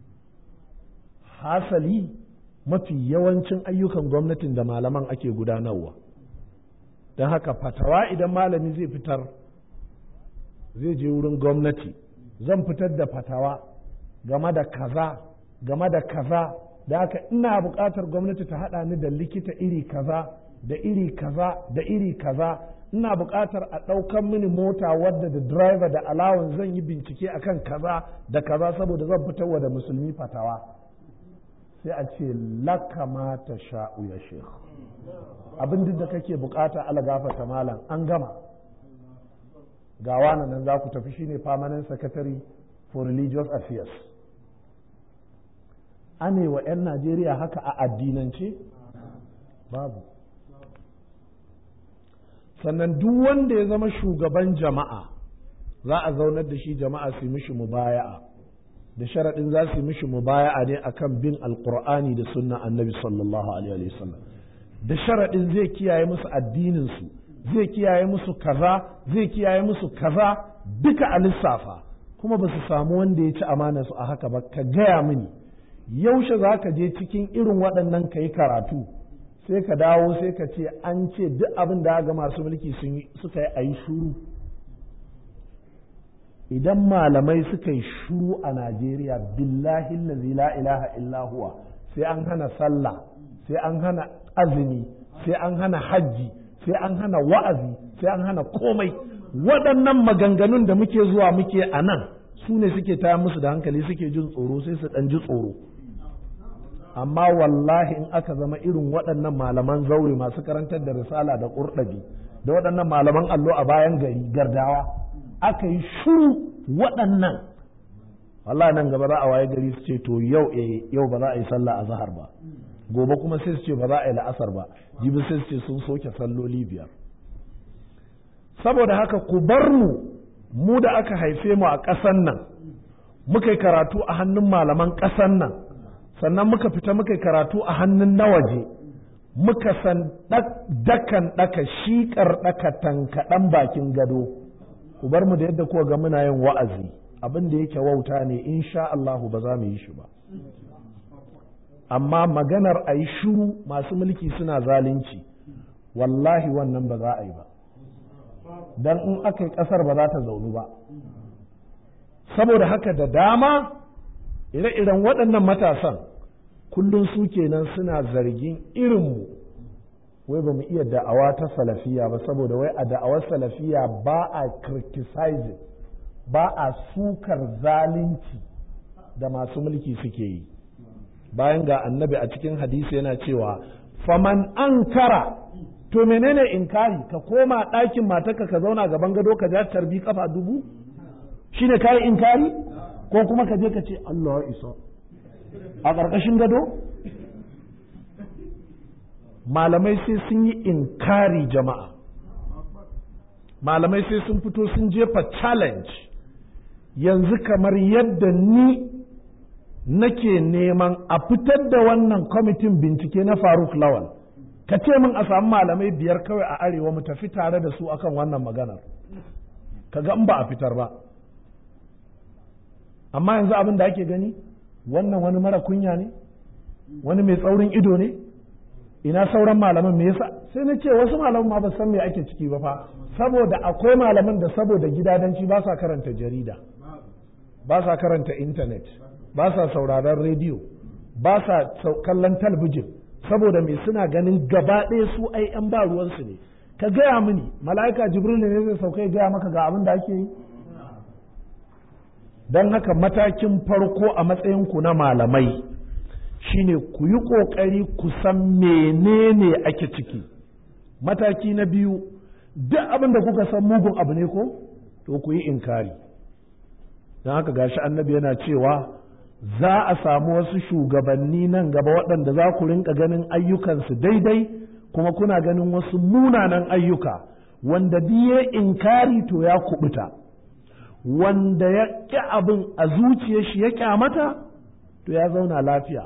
hasali mafi yawancin ayyukan gwamnatin da malaman ake gudanarwa don haka fatawa idan malami zai fitar zai je wurin gwamnati zan fitar da fatawa game da kaza game da kaza da haka ina buƙatar gwamnati ta haɗa ni da likita iri kaza da iri kaza da iri kaza ina buƙatar a ɗaukan mini mota wadda da driver da alawan zan yi bincike akan kaza da kaza saboda zan fitarwa da musulmi fatawa sai a ce laka ma ta sha'u ya shekh abin duk da kake bukata ala gafata malam an gama ga wani nan za ku tafi shine permanent secretary for religious affairs ane wa 'yan najeriya haka a addinance babu sannan duk wanda ya zama shugaban jama'a za a zaunar da shi jama'a su mishi mubaya'a da sharaɗin za su mishi mubaya'a ne akan bin alkur'ani da sunna annabi sallallahu alaihi wasallam da sharaɗin zai kiyaye musu addininsu zai kiyaye musu kaza zai kiyaye musu kaza duka a lissafa kuma ba su samu wanda ya ci amana su a haka ba ka gaya mini yaushe za ka je cikin irin waɗannan ka yi karatu sai ka dawo sai ka ce an ce duk abin da ga masu mulki suka yi a yi shuru idan malamai suka yi shuru a najeriya billahi la ilaha illa huwa sai an hana sallah sai an hana azumi sai an hana hajji sai an hana wa'azi sai an hana komai waɗannan maganganun da muke zuwa muke a nan su ne suke taya musu da hankali suke jin tsoro sai su ɗan ji tsoro amma wallahi in aka zama irin waɗannan malaman zaure masu karantar da risala da ƙurɗabi da waɗannan malaman allo a bayan gari gardawa aka yi shuru waɗannan wallahi nan gaba za a waye gari su ce to yau eh yau ba za a yi sallah a zahar ba gobe kuma sai su ce ba za a yi la'asar ba jibi sai su ce sun soke salloli biyar saboda haka ku bar mu mu da aka haife mu a ƙasan nan muka yi karatu a hannun malaman ƙasan nan sannan muka fita muka yi karatu a hannun na waje muka san dakan ɗaka shiƙar ɗaka tankaɗan bakin gado ku bar mu da yadda kuwa ga muna yin wa'azi abin da yake wauta ne insha Allahu ba za mu yi shi ba amma maganar a yi shuru masu mulki suna zalunci wallahi wannan ba za a yi ba don in aka yi ƙasar ba za ta zaunu ba saboda haka da dama ire-iren waɗannan matasan kullum su kenan suna zargin irinmu wai ba mu iya da'awa ta salafiya ba saboda wai a da'awar salafiya ba a criticizing ba a sukar zalunci da masu mulki suke yi bayan ga annabi a cikin hadisi yana cewa faman ankara to menene inkari ka koma ɗakin matarka ka zauna gaban gado ka ja tarbi kafa dubu shine kayi inkari ko kuma ka je ka ce Allah ya isa a ƙarƙashin gado malamai sai sun yi inkari jama'a malamai sai sun fito sun jefa challenge yanzu kamar yadda ni nake neman a fitar da wannan kwamitin bincike na faruk lawal ka ce min a samu malamai biyar kawai a arewa mu tafi tare da su akan wannan maganar ka ga in ba a fitar ba amma yanzu abin da ake gani wannan wani mara kunya ne wani mai tsaurin ido ne ina sauran malaman me yasa sai na ce wasu malaman ma ba san me ake ciki ba fa saboda akwai malaman da saboda gidadanci ba sa karanta jarida ba sa karanta intanet ba sa sauraron rediyo ba sa kallon talbijin saboda me suna ganin gaba ɗaya su ai yan ba ruwansu ne ka gaya mini mala'ika jibril ne zai sauka ya gaya maka ga abin da ake yi don haka matakin farko a matsayinku na malamai shine ku yi ƙoƙari ku san menene ake ciki mataki na biyu duk abin da kuka san mugun abu ne ko to ku yi inkari don haka gashi annabi yana cewa za a samu wasu shugabanni nan gaba waɗanda za ku rinka ganin ayyukansu daidai kuma kuna ganin wasu munanan ayyuka wanda biye inkari to ya kubuta wanda ya ƙi abin a zuciyar shi ya ƙyamata to ya zauna lafiya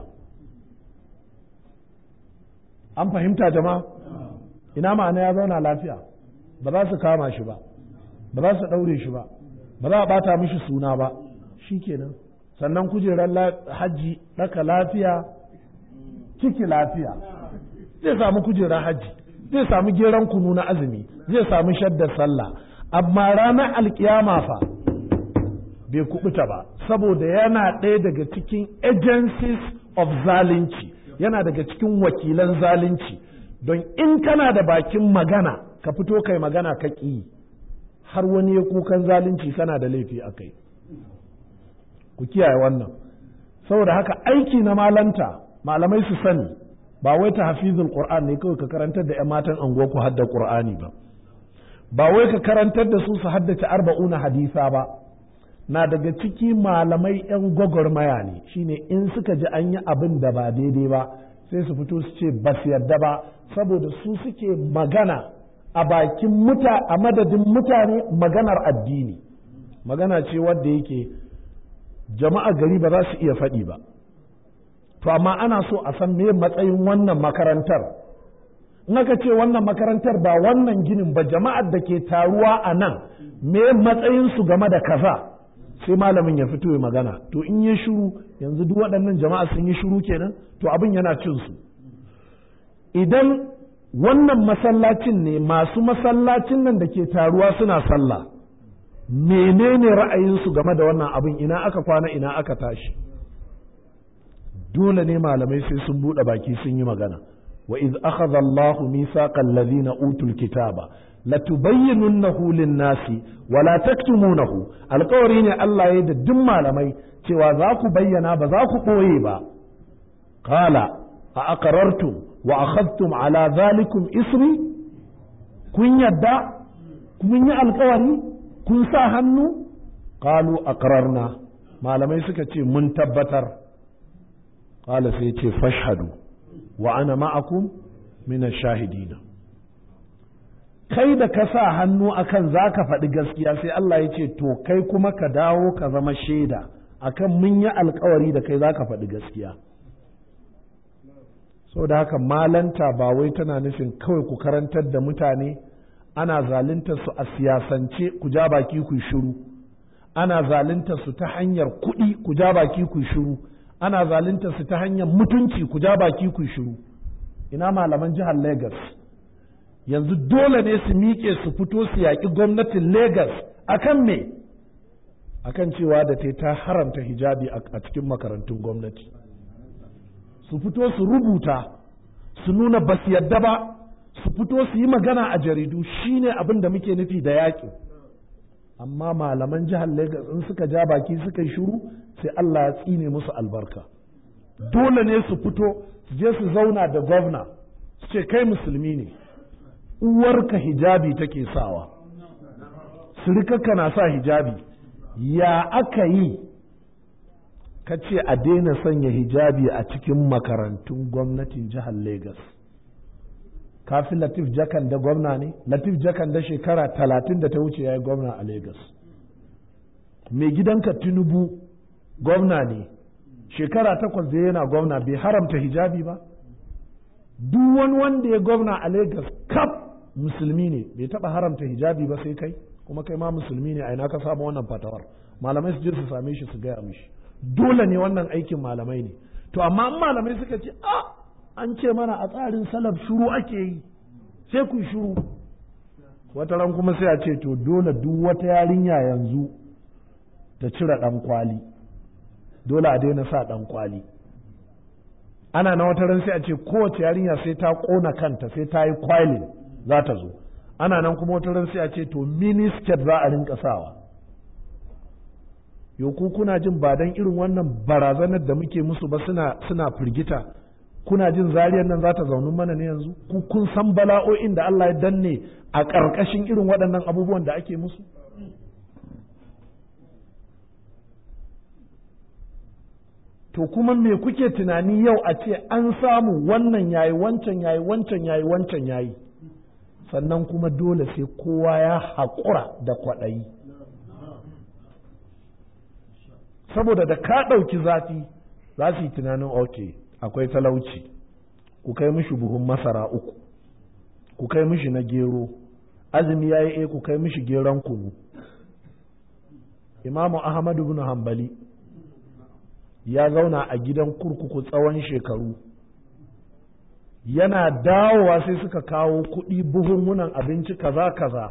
an fahimta jama'a ina ma'ana ya zauna lafiya ba za su kama shi ba ba za su ɗaure shi ba ba za a ɓata mishi suna ba shi kenan sannan kujerar hajji ɗaka lafiya ciki lafiya zai samu kujerar hajji zai samu geron kunu na azumi zai samu shaddar sallah amma ranar alkiyama fa bai kubuta ba saboda yana ɗaya daga cikin agencies of zalunci yana daga cikin wakilan zalunci don in kana da bakin magana ka fito kai magana ka ƙi har wani ya kukan zalunci kana da laifi a kai ku kiyaye wannan saboda haka aiki na malanta malamai su sani ba wai ta hafizul qur'an ne kawai ka karantar da 'yan matan anguwa ku hadda qur'ani ba ba wai ka karantar da su su haddace arba'una hadisa ba na daga ciki malamai 'yan gwagwarmaya ne shine in suka ji an yi abin da ba daidai ba sai su fito su ce ba su yarda ba saboda su suke magana a bakin muta a madadin mutane maganar addini magana ce wadda yake jama'a gari ba za su iya faɗi ba to amma ana so a san me matsayin wannan makarantar in aka ce wannan makarantar ba wannan ginin ba jama'ar da ke taruwa a nan me matsayinsu game da kaza sai malamin ya fito ya magana to in ya shiru yanzu duk waɗannan jama'a sun yi shiru kenan to abin yana cin su idan wannan masallacin ne masu masallacin nan da ke taruwa suna sallah menene ra'ayinsu game da wannan abin ina aka kwana ina aka tashi dole ne malamai sai sun buɗe baki sun yi magana wa iz akhadha Allahu mithaqal ladina utul kitaba latubayyinunnahu lin-nasi wa la taktumunahu alƙawari ne Allah ya da duk malamai cewa za ku bayyana ba za ku ɓoye ba qala a aqrartum wa akhadtum ala zalikum isri kun yadda kun yi alƙawari kun sa hannu qalu aqrarna malamai suka ce mun tabbatar qala sai ce fashhadu wa ana ma'akum min ash-shahidina kai da ka sa hannu akan za ka faɗi gaskiya sai Allah ya ce to kai kuma ka dawo ka zama shaida akan mun yi alkawari da kai za ka faɗi gaskiya da haka malanta ba wai tana nufin kawai ku karantar da mutane ana zalunta su a siyasance ku ja baki ku shiru ana zalunta su ta hanyar kuɗi ku ja baki ku shiru ana zalunta su ta hanyar mutunci ku ja baki ku shiru ina malaman jihar Lagos yanzu dole ne su miƙe su fito su yaƙi gwamnatin Legas akan me akan cewa da ta ta haramta hijabi a cikin makarantun gwamnati su fito su rubuta su nuna ba su yadda ba su fito su yi magana a jaridu shine abin da muke nufi da yaƙi amma malaman jihar Legas in suka ja baki suka yi shiru sai Allah ya tsine musu albarka dole ne su fito su je su zauna da gwamna su ce kai musulmi ne uwarka hijabi take sawa sirikarka na sa hijabi ya aka yi ka ce a daina sanya hijabi a cikin makarantun gwamnatin jihar Legas. Kafi Latif Jakan da gwamna ne? Latif Jakan da shekara talatin da ta wuce ya yi gwamna a Legas. Mai gidanka Tinubu gwamna ne, shekara takwas da yana gwamna bai haramta hijabi ba? Duk wani wanda ya gwamna a Legas kaf musulmi ne, bai taɓa haramta hijabi ba sai kai, kuma kai ma musulmi ne a ina ka samu wannan fatawar. Malamai su je su same shi su gaya mishi. dole ne wannan aikin malamai ne to amma malamai suka ce a an ce mana a tsarin salaf shuru ake yi sai ku shuru wata ran kuma sai a ce to dole duk wata yarinya yanzu ta cire dan kwali dole a daina sa dan kwali ana na wata ran sai a ce kowace yarinya sai ta kona kanta sai ta yi kwalin za ta zo ana nan kuma wata ran sai a ce to mini skirt za a rinka sawa yau ku kuna jin ba dan irin wannan barazanar da muke musu ba suna suna firgita kuna jin zariyar nan za ta zaunu mana ne yanzu ku kun san bala'o'in da Allah ya danne a ƙarƙashin irin waɗannan abubuwan da ake musu to kuma me kuke tunani yau a ce an samu wannan yayi wancan yayi wancan yayi wancan yayi sannan kuma dole sai kowa ya haƙura da kwaɗayi saboda da ka ɗauki zafi za su yi tunanin ok akwai talauci ku kai mishi buhun masara uku ku kai mishi na gero azumi ya yi ku kai mishi geron kunu imamu ahmadu bin hambali ya zauna a gidan kurkuku tsawon shekaru yana dawowa sai suka kawo kuɗi buhunhunan abinci kaza kaza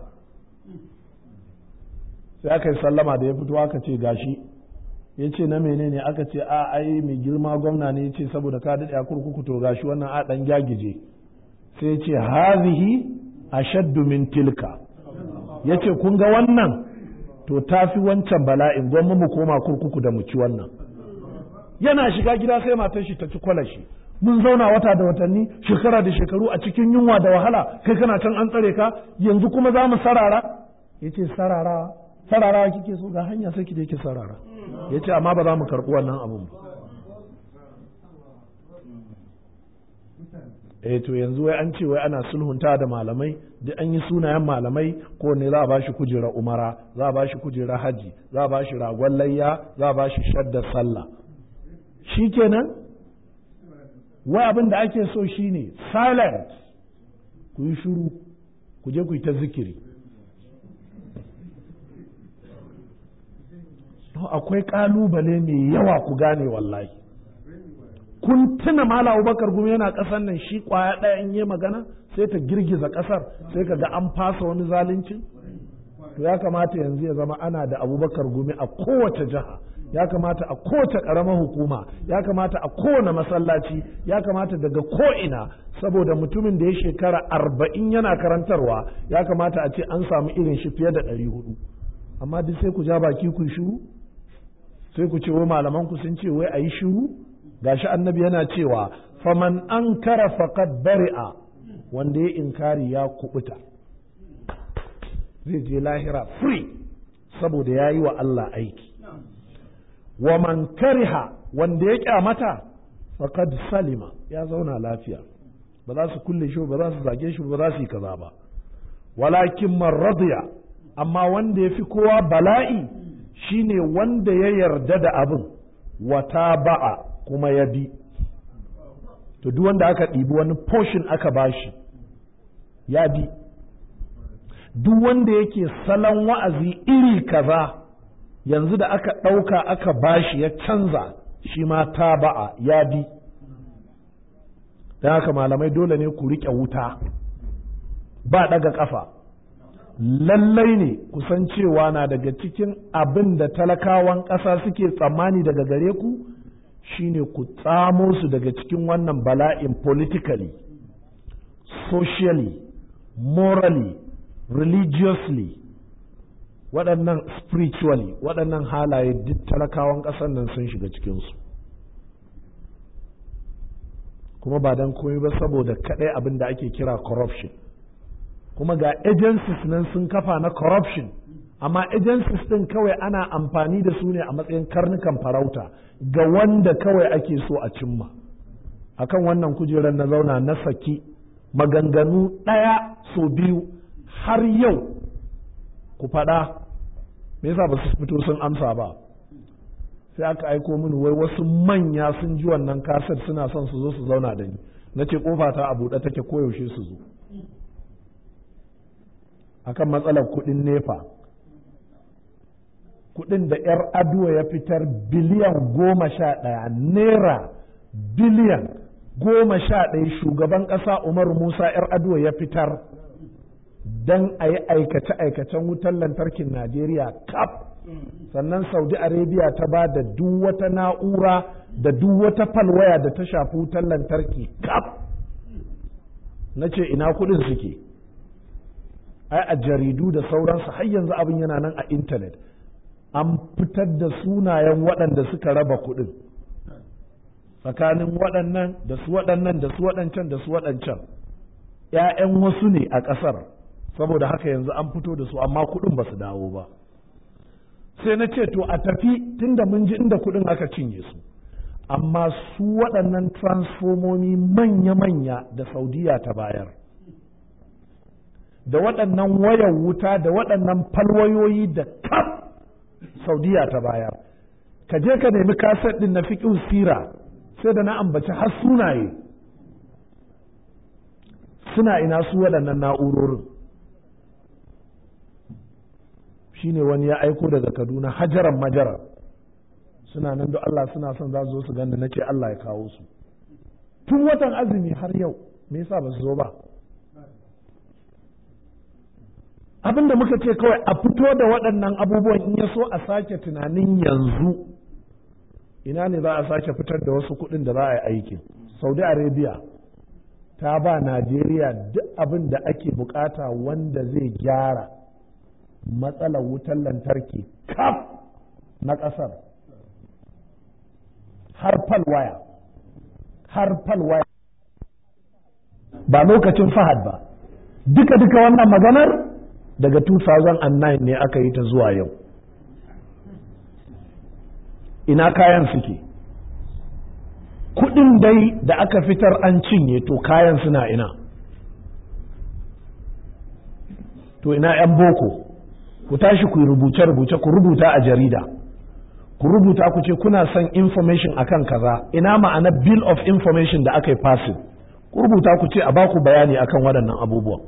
sai aka yi sallama da ya fito aka ce gashi ya ce na menene aka ce a ai mai girma gwamna ne ya ce saboda ka daɗe a kurkuku to gashi wannan a ɗan gyagije sai ya ce hazihi ashaddu min tilka ya ce kun ga wannan to tafi wancan bala'in gwamma mu koma kurkuku da mu ci wannan yana shiga gida sai matar shi ta ci kwalashi mun zauna wata da watanni shekara da shekaru a cikin yunwa da wahala kai kana can an tsare ka yanzu kuma za mu sarara ya ce sarara sarara kike so ga hanya sai ki da yake sarara ya ce amma ba za mu karɓi wannan abun ba eh to yanzu wai an ce wai ana sulhunta da malamai duk an yi sunayen malamai ko ne za a bashi kujera umara za a bashi kujera haji za a bashi ragon layya za a bashi shadda sallah shikenan wai abin da ake so shine silent ku yi shuru ku je ku yi ta zikiri akwai kalubale mai yawa ku gane wallahi kun tuna mala abubakar gumi yana ƙasar nan shi kwaya ɗaya in yi magana sai ta girgiza ƙasar sai ka ga an fasa wani zalunci to ya kamata yanzu ya zama ana da abubakar gumi a kowace jiha ya kamata a kowace ƙaramar hukuma ya kamata a kowane masallaci ya kamata daga ko'ina saboda mutumin da ya shekara arba'in yana karantarwa ya kamata a ce an samu irin shi fiye da ɗari hudu amma duk sai ku ja baki ku shiru sai ku ce wai malaman ku sun ce wai a yi shiru gashi annabi yana cewa faman an kara faqad bari'a wanda ya inkari ya kubuta zai je lahira free saboda ya yi wa Allah aiki wa man kariha wanda ya kyamata faqad salima ya zauna lafiya ba za su kulle shi ba za su zage shi ba za su yi kaza ba walakin man radiya amma wanda ya fi kowa bala'i shine wanda ya yarda da abin wata ba'a kuma ya bi to duk wanda aka ɗibi wani portion aka bashi ya bi duk wanda yake salon wa'azi iri kaza yanzu da aka ɗauka aka bashi ya canza shi ma ta ba'a ya bi don haka malamai dole ne ku riƙe wuta ba ɗaga ƙafa lallai ne kusan cewa na daga cikin abin da talakawan ƙasa suke tsammani daga gare ku shine ku tsamo su daga cikin wannan bala'in politically socially morally religiously waɗannan spiritually waɗannan halaye duk talakawan ƙasar nan sun shiga cikinsu kuma ba don komai ba saboda kaɗai abin da ake kira corruption kuma ga agencies nan sun kafa na corruption amma agencies ɗin kawai ana amfani da su ne a matsayin karnukan farauta ga wanda kawai ake so a cimma akan wannan kujerar na zauna na saki maganganu ɗaya so biyu har yau ku faɗa me yasa ba su fito sun amsa ba sai aka aiko mini wai wasu manya sun ji wannan kaset suna son su zo su zauna da ni na ce kofa ta a buɗe take koyaushe su zo akan matsalar kuɗin nefa kuɗin da 'yar aduwa ya fitar biliyan goma sha ɗaya naira biliyan goma sha ɗaya shugaban ƙasa umaru musa 'yar aduwa ya fitar don a yi aikace-aikacen wutar lantarkin najeriya kaf sannan saudi arabia ta ba da duk wata na'ura da duk wata falwaya da ta shafi wutar lantarki kaf na ce ina kuɗin suke ai a jaridu da sauransu har yanzu abin yana nan a intanet an fitar da sunayen waɗanda suka raba kuɗin tsakanin waɗannan da su waɗannan da su waɗancan da su waɗancan ‘ya'yan wasu ne a ƙasar saboda haka yanzu an fito da su amma kuɗin ba su dawo ba sai na ce to a tafi tunda mun ji inda kuɗin aka cinye su amma su waɗannan transfomomi manya-manya da saudiya ta bayar da waɗannan wayar wuta da waɗannan falwayoyi da kaf saudiya ta bayar ka je ka nemi kaset ɗin na fiƙin sira sai da na ambaci har sunaye suna ina su waɗannan na'urorin shine wani ya aiko daga kaduna hajaran majara suna nan da Allah suna son za su zo su ganda na ce Allah ya kawo su tun watan azumi har yau me yasa ba su zo ba abin da muka ce kawai a fito da waɗannan abubuwan in ya so a sake tunanin yanzu ina ne za a sake fitar da wasu kuɗin da za a yi aikin saudi arabia ta ba najeriya duk abin da ake bukata wanda zai gyara matsalar wutar lantarki kaf na ƙasar har falwaya har falwaya ba lokacin fahad ba duka-duka wannan maganar daga 2009 ne aka yi ta zuwa yau ina kayan suke kudin dai da aka fitar an cinye to kayan suna ina to ina 'yan boko ku tashi ku rubuce-rubuce ku rubuta a jarida ku rubuta ku ce kuna son information akan kaza ina ma'ana bill of information da aka yi passing ku rubuta ku ce a baku bayani akan waɗannan abubuwan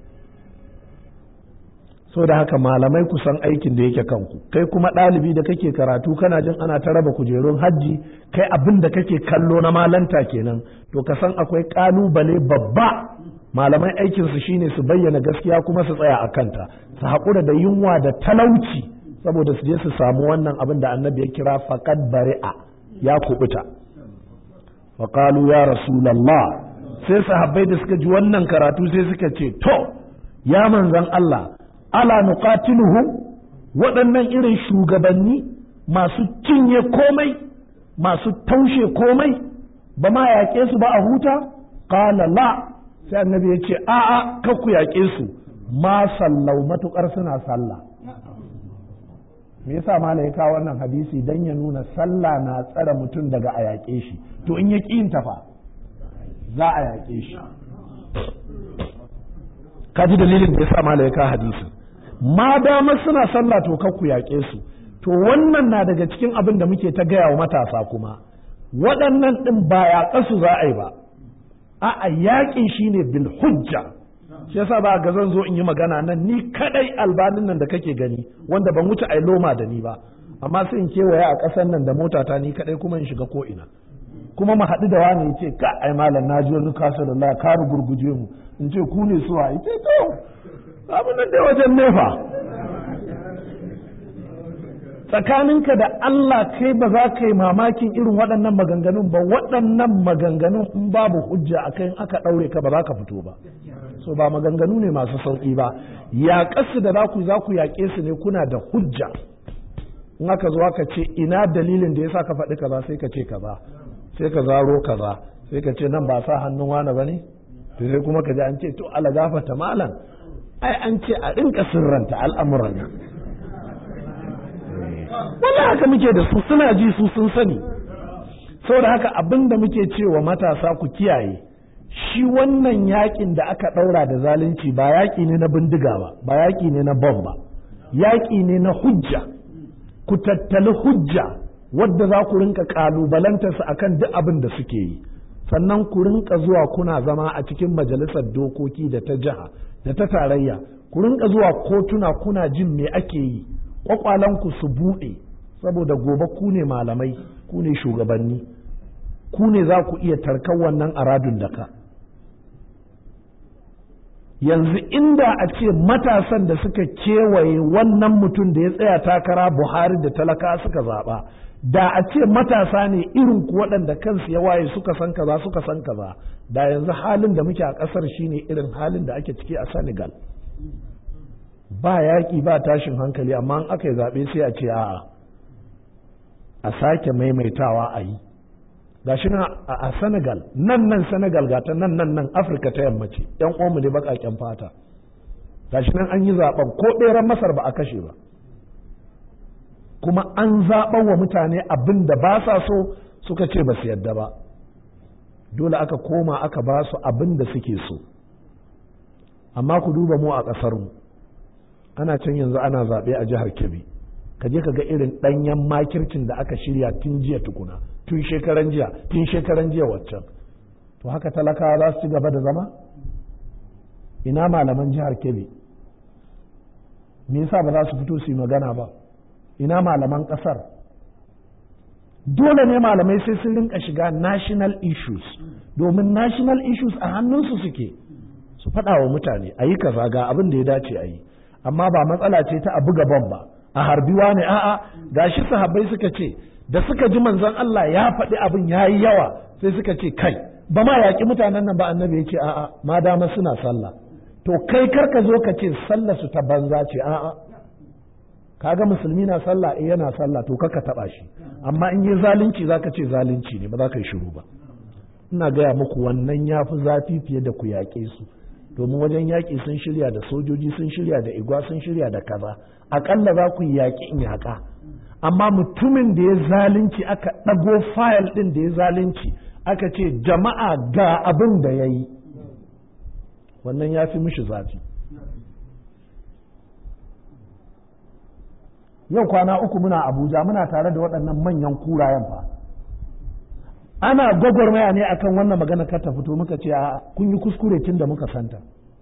so da haka malamai ku san aikin da yake kanku kai kuma ɗalibi da kake karatu kana jin ana ta raba kujerun hajji kai abin da kake kallo na malanta kenan to ka san akwai ƙalubale babba malamai aikinsu shine su bayyana gaskiya kuma su tsaya a kanta su haƙura da yunwa da talauci saboda su je su samu wannan abin da annabi ya kira faqad bari'a ya kubuta faqalu ya rasulullah sai sahabbai da suka ji wannan karatu sai suka ce to ya manzan Allah ala nuqatiluhum waɗannan irin shugabanni masu cinye komai masu taushe komai ba ma yaƙe su ba a huta qala la sai annabi ya ce a'a kar ku yaƙe su ma sallau matukar suna sallah me yasa mala ya kawo wannan hadisi dan ya nuna sallah na tsare mutum daga a yaƙe shi to in ya ƙi yin tafa za a yaƙe shi ka ji dalilin da yasa mala ya kawo hadisi ma dama suna sallah to kar ku yaƙe su to wannan na daga cikin abin da muke ta gaya wa matasa kuma waɗannan ɗin ba yaƙasu za a yi ba a'a yaƙin shine bil hujja shi yasa ba ga zan zo in yi magana nan ni kadai albanin nan da kake gani wanda ban wuce ai loma da ni ba amma sai in kewaye a ƙasar nan da motata ni kadai kuma in shiga ko ina kuma mu haɗu da wani ya ce ka ai malam na ji wani kasa da Allah ka gurguje mu in ce ku ne suwa ya ce to abin nan dai wajen nefa tsakaninka da Allah kai ba za ka yi mamakin irin waɗannan maganganun ba waɗannan maganganun in babu hujja a kai aka ɗaure ka ba za ka fito ba so ba maganganu ne masu sauƙi ba yaƙarsu da za ku za ku yaƙe su ne kuna da hujja in aka zo aka ce ina dalilin da ya sa ka faɗi kaza sai ka ce kaza sai ka zaro kaza sai ka ce nan ba sa hannun wani ba ne to sai kuma ka ji an ce to ala gafata malam ai an ce a rinka sirranta al'amuran nan wanda haka muke da su suna ji su sun sani saboda haka abin da muke cewa matasa ku kiyaye shi wannan yakin da aka ɗaura da zalunci ba yaƙi ne na bindiga ba ba yaƙi ne na bom ba yaƙi ne na hujja ku tattali hujja wadda za ku rinka ƙalubalantarsa akan duk abin da suke yi sannan ku rinka zuwa kuna zama a cikin majalisar dokoki da ta jiha da ta tarayya ku rinka zuwa kotuna kuna jin me ake yi kwakwalanku su buɗe saboda gobe ku ne malamai ku ne shugabanni ku ne za ku iya tarkar wannan aradun da ka yanzu inda a ce matasan da suka kewaye wannan mutum da ya tsaya takara buhari da talaka suka zaɓa da a ce matasa ne irin ku waɗanda kansu ya waye suka san kaza suka san kaza da yanzu halin da muke a ƙasar shine irin halin da ake ciki a senegal ba yaƙi ba tashin hankali amma in aka yi zaɓe sai a ce a'a a sake maimaitawa a yi gashi na a senegal nan nan senegal ga ta nan nan nan afirka ta yamma ce yan uwanmu ne baƙaƙen fata gashi nan an yi zaɓen ko ɗeran masar ba a kashe ba kuma an zaɓan wa mutane abin da ba sa so suka ce ba su yadda ba dole aka koma aka ba su abin da suke so amma ku duba mu a ƙasarmu ana can yanzu ana zaɓe a jihar kebbi ka je ka ga irin ɗanyen makircin da aka shirya tun jiya tukuna tun shekaran jiya tun shekaran jiya waccan to haka talakawa za su ci gaba da zama ina malaman jihar kebbi me yasa ba za su fito su yi magana ba ina malaman ƙasar dole ne malamai sai sun rinka shiga national issues domin national issues a hannunsu suke su faɗa wa mutane a yi kaza ga abin da ya dace a yi amma ba matsala ce ta a buga bom ba a harbiwa ne a'a gashi sahabbai suka ce da suka ji manzon Allah ya faɗi abin ya yi yawa sai suka ce kai ba ma yaƙi mutanen nan ba annabi ya ce a'a ma dama suna sallah to kai kar ka zo ka ce sallah su ta banza ce a'a kaga musulmi na sallah eh yana sallah to kaka taba shi amma in yi zalunci zaka ce zalunci ne ba za ka yi shiru ba ina gaya muku wannan ya fi zafi fiye da ku yaƙe su domin wajen yaƙi sun shirya da sojoji sun shirya da igwa sun shirya da kaza aƙalla za ku yi yaƙi in yaƙa amma mutumin da ya zalunci aka ɗago fayil ɗin da ya zalunci aka ce jama'a ga abin da ya yi wannan ya fi mishi zafi yau kwana uku muna abuja muna tare da waɗannan manyan kurayen fa ana gwagwarmaya ne akan wannan magana kar ta fito muka ce a kun yi kuskure tun da muka santa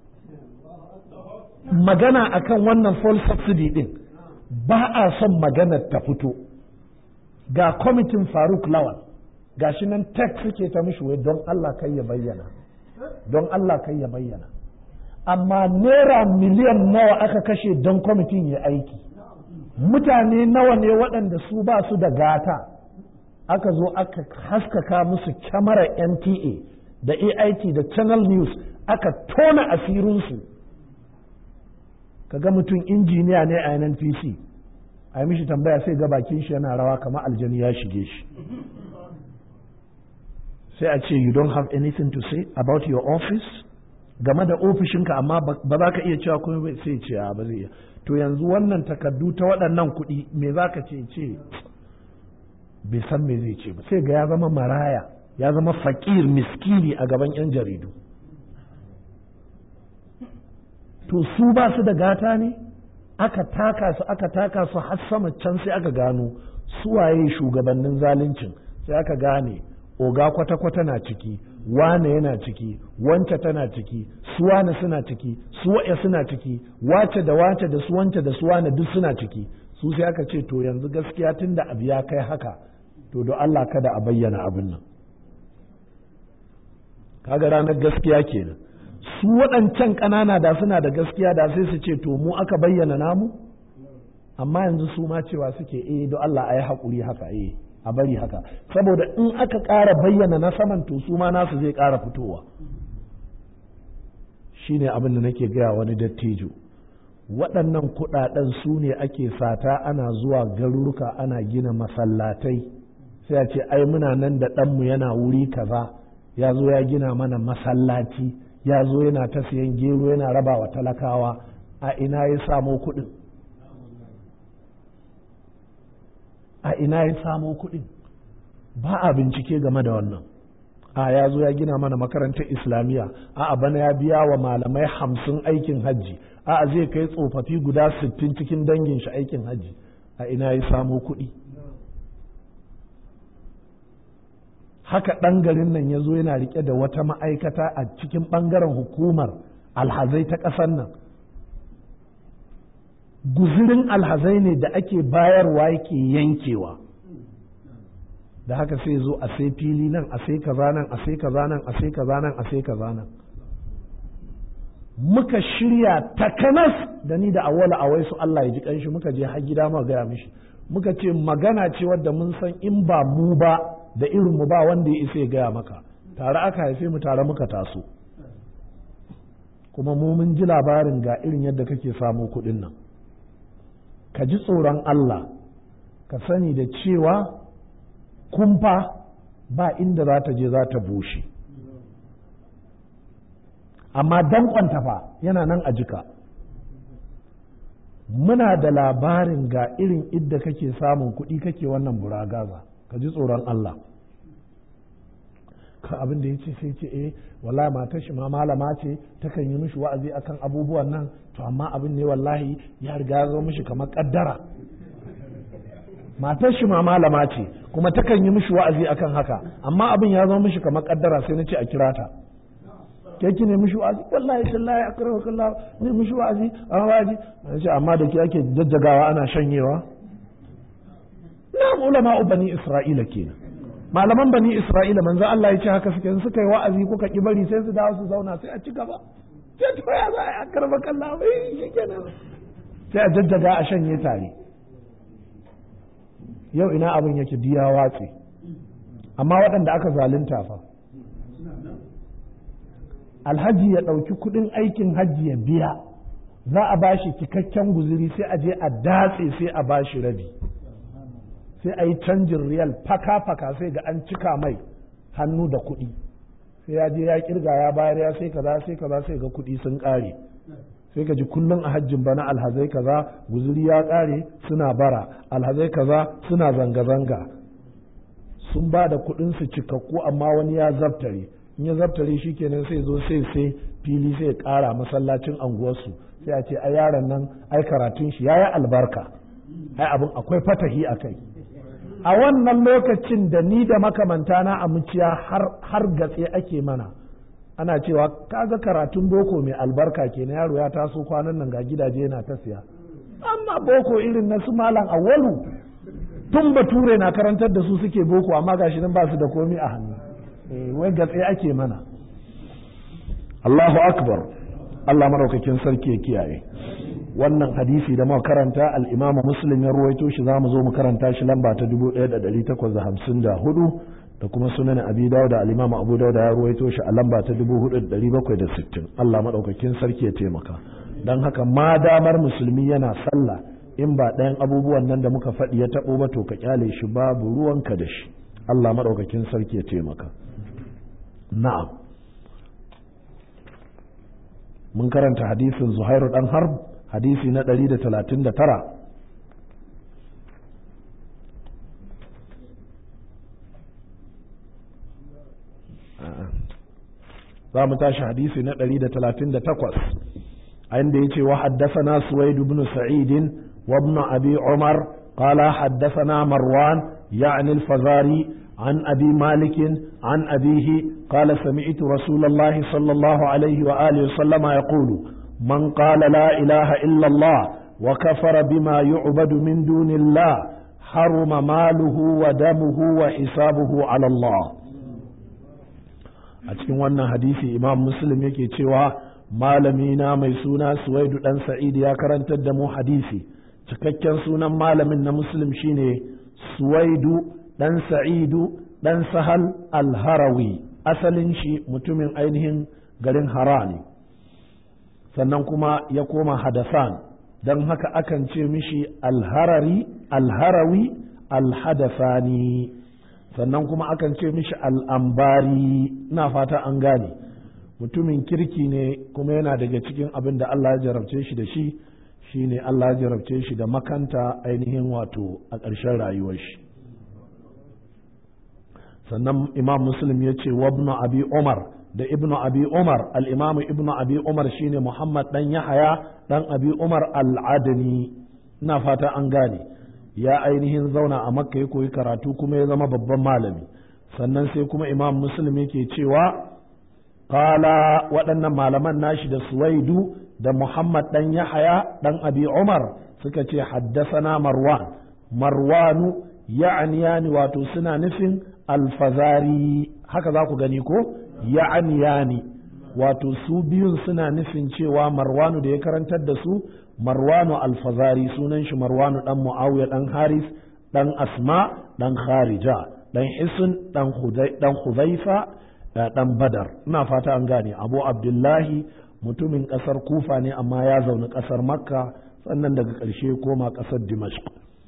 magana akan wannan full subsidy din ba a son maganar ta fito ga kwamitin faruk lawal ga shi nan tek suke ta mishi wai don allah kai ya bayyana don allah kai ya bayyana amma naira miliyan nawa aka kashe don kwamitin ya aiki mutane nawa ne waɗanda su ba su da gata aka zo aka haskaka musu kyamarar nta da ait da channel news aka tona asirinsu kaga mutum injiniya ne a nnpc a yi mishi tambaya sai ga bakin shi yana rawa kamar aljani ya shige shi sai a ce you don't have anything to say about your office game da ofishinka amma ba za ka iya cewa kuma sai ce a ba zai iya to yanzu wannan takardu ta waɗannan kuɗi me za ka ce ce bai san me zai ce ba sai ga ya zama maraya ya zama fakir miskini a gaban 'yan jaridu to su ba su da gata ne aka taka su aka taka su har sama can sai aka gano suwaye shugabannin zaluncin sai aka gane oga kwata-kwata na ciki wane yana ciki wance tana ciki su wane suna ciki su wa'ya suna ciki wace da wace da su wance da su wane duk suna ciki su sai aka ce to yanzu gaskiya tun da abu ya kai haka to don Allah kada a bayyana abin nan kaga ranar gaskiya kenan su waɗancan ƙanana da suna da gaskiya da sai su ce to mu aka bayyana namu amma yanzu su ma cewa suke eh don Allah a yi haƙuri haka eh a bari haka saboda in aka ƙara bayyana na saman to su ma nasu zai ƙara fitowa shi ne abin da nake gaya wani dattijo waɗannan kuɗaɗen su ne ake sata ana zuwa garuruka ana gina masallatai sai a ce ai muna nan da ɗanmu yana wuri kaza ya zo ya gina mana masallaci ya zo yana ta siyan gero yana raba wa talakawa a ina ya samo kuɗin a ina ya samo kuɗin ba a bincike game da wannan a ya zo ya gina mana makarantar islamiyya a bana ya biya wa malamai hamsin aikin hajji a zai kai tsofaffi guda sittin cikin dangin shi aikin hajji a ina ya samo kuɗi haka ɗan garin nan ya zo yana riƙe da wata ma'aikata a cikin ɓangaren hukumar alhazai ta ƙasar nan guzirin alhazai ne da ake bayarwa yake yankewa da haka sai zo a sai fili nan a sai kaza nan a sai kaza nan a sai kaza nan a sai kaza nan muka shirya takanas da ni da awwala a waisu Allah ya ji kanshi muka je har gida muka gaya mishi muka ce magana ce wadda mun san in ba mu ba da irin mu ba wanda ya isa ya gaya maka tare aka haife mu tare muka taso kuma mu mun ji labarin ga irin yadda kake samu kuɗin nan ka ji tsoron Allah ka sani da cewa kumfa ba inda za ta je za ta bushe amma danƙonta fa yana nan a jika muna da labarin ga irin idda kake samun kuɗi kake wannan buragaza ka ji tsoron Allah ka abin da ya ce sai ce eh wallahi matar shi ma malama ce takan yi mishi wa'azi akan abubuwan nan to amma abin ne wallahi ya riga ya zo mishi kamar kaddara matar shi ma malama ce kuma takan yi mishi wa'azi akan haka amma abin ya zo mishi kamar kaddara sai na ce a kira ta ke ki ne mishi wa'azi wallahi tallahi akrahu kallah ne mishi wa'azi a wa'azi ce amma da ke ake jajjagawa ana shanyewa na ulama bani isra'ila kenan malaman bani isra'ila manzo Allah ya ce haka suke suka yi wa'azi kuka ki bari sai su dawo su zauna sai a ci gaba sai to ya za a karba kallah bai shikenan sai a jajjaga a shanye tare yau ina abin yake diya watse amma waɗanda aka zalunta fa alhaji ya ɗauki kuɗin aikin hajji ya biya za a ba shi cikakken guziri sai a je a datse sai a ba shi rabi sai a yi canjin riyal faka-faka sai ga an cika mai hannu da kuɗi sai ya je ya kirga ya bayar ya sai kaza sai kaza sai ga kuɗi sun ƙare sai ka ji kullum a hajjin bana alhazai kaza guziri ya ƙare suna bara alhazai kaza suna zanga-zanga sun ba da kuɗin su cikakku amma wani ya zabtare in ya zabtare shi kenan sai zo sai sai fili sai ƙara masallacin anguwarsu sai a ce a yaron nan ai karatun shi yayi albarka ai abin akwai fatahi a kai a wannan lokacin da ni da makamantana a muciya har gatse ake mana ana cewa kaga karatun boko mai albarka kenan yaro ya taso kwanan nan ga gidaje yana ta siya amma boko irin na su malam awwalu tun bature na karantar da su suke boko amma gashi nan ba su da komi a hannu wai gatse ake mana Allahu akbar Allah maraukakin sarki ya kiyaye wannan hadisi da muka karanta al-Imam Muslim ya ruwaito shi zamu zo mu karanta shi lamba ta 1854 da kuma sunan Abi Dawud da al-Imam Abu Dawud ya ruwaito shi a lamba ta 4760 Allah madaukakin sarki ya taimaka dan haka ma damar musulmi yana sallah in ba ɗayan abubuwan nan da muka faɗi ya taɓo ba to ka kyale shi babu ruwanka da shi Allah madaukakin sarki ya taimaka na'am mun karanta hadisin Zuhairu dan Harb hadisi na ɗari da talatin da tara za mu tashi hadisi na ɗari da talatin da takwas a inda ya ce wa haddasana suwaidu bin sa'idin wa ibn abi umar qala haddasana marwan ya'ni al-fazari عن أبي مالك عن أبيه قال سمعت رسول الله صلى الله عليه وآله وسلم يقول من قال لا إله إلا الله وكفر بما يعبد من دون الله حرم ماله ودمه وحسابه على الله a cikin wannan hadisi imam muslim yake cewa malamina mai suna suwaidu dan sa'id ya karantar da mu hadisi cikakken sunan malamin na muslim shine suwaidu dan sa'idu dan sahal al-harawi asalin shi mutumin ainihin garin hara ne sannan kuma ya koma hadasan don haka akan ce mishi alharari alharawi alhadasani sannan kuma akan ce mishi al'ambari ina fata an gane mutumin kirki ne kuma yana daga cikin abin da Allah ya jarabce shi da shi shine Allah jarabce shi da makanta ainihin wato a ƙarshen rayuwar shi sannan imam muslim ya ce wabnu abi umar da ibnu abi umar al'imamu ibnu abi umar shine muhammad dan yahaya dan abi umar al'adani ina fata an gane ya ainihin zauna a makka ya koyi karatu kuma ya zama babban malami sannan sai kuma imam muslim yake cewa kala waɗannan malaman nashi da suwaidu da muhammad dan yahaya dan abi umar suka ce haddasana marwan marwanu ya'ani wato suna nufin alfazari haka za ku gani ko ya'ani wato su biyun suna nufin cewa marwanu da ya karantar da su marwanu alfazari sunan shi marwanu dan muawiya dan haris dan asma dan kharija dan hisun dan hudhaifa dan badar ina fata an gane abu abdullahi mutumin kasar kufa ne amma ya zaune kasar makka sannan daga ƙarshe koma kasar dimashq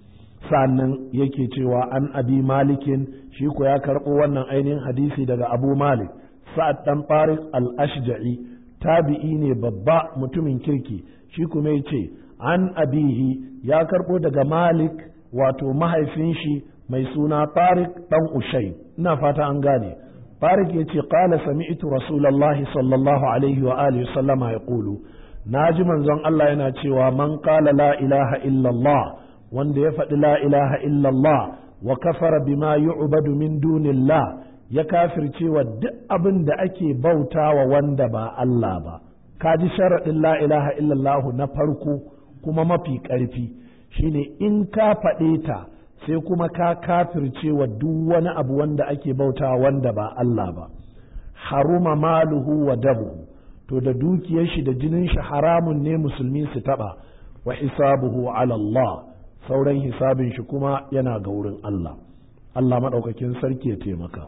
sannan yake cewa an abi malikin shi ko ya karɓo wannan ainihin hadisi daga abu malik sa'ad dan tariq al-ashja'i tabi'i ne babba mutumin kirki shi kuma yace an abihi ya karɓo daga malik wato mahaifin shi mai suna tariq dan ushai ina fata an gane tariq yace qala sami'tu rasulullahi sallallahu alaihi wa alihi sallama yaqulu naji manzon Allah yana cewa man qala la ilaha illallah wanda ya faɗi la ilaha illallah wa kafara bima yu'badu min dunillah ya kafirce wa duk abin da ake bautawa wanda ba Allah ba ka ji sharaɗin la ilaha illallah na farko kuma mafi ƙarfi shine in ka faɗe ta sai kuma ka kafirce wa duk wani abu wanda ake bautawa wanda ba Allah ba haruma maluhu wa dabu to da dukiyar shi da jinin shi haramun ne musulmi su taɓa wa hisabuhu ala Allah sauran hisabin shi kuma yana ga wurin Allah Allah maɗaukakin sarki ya taimaka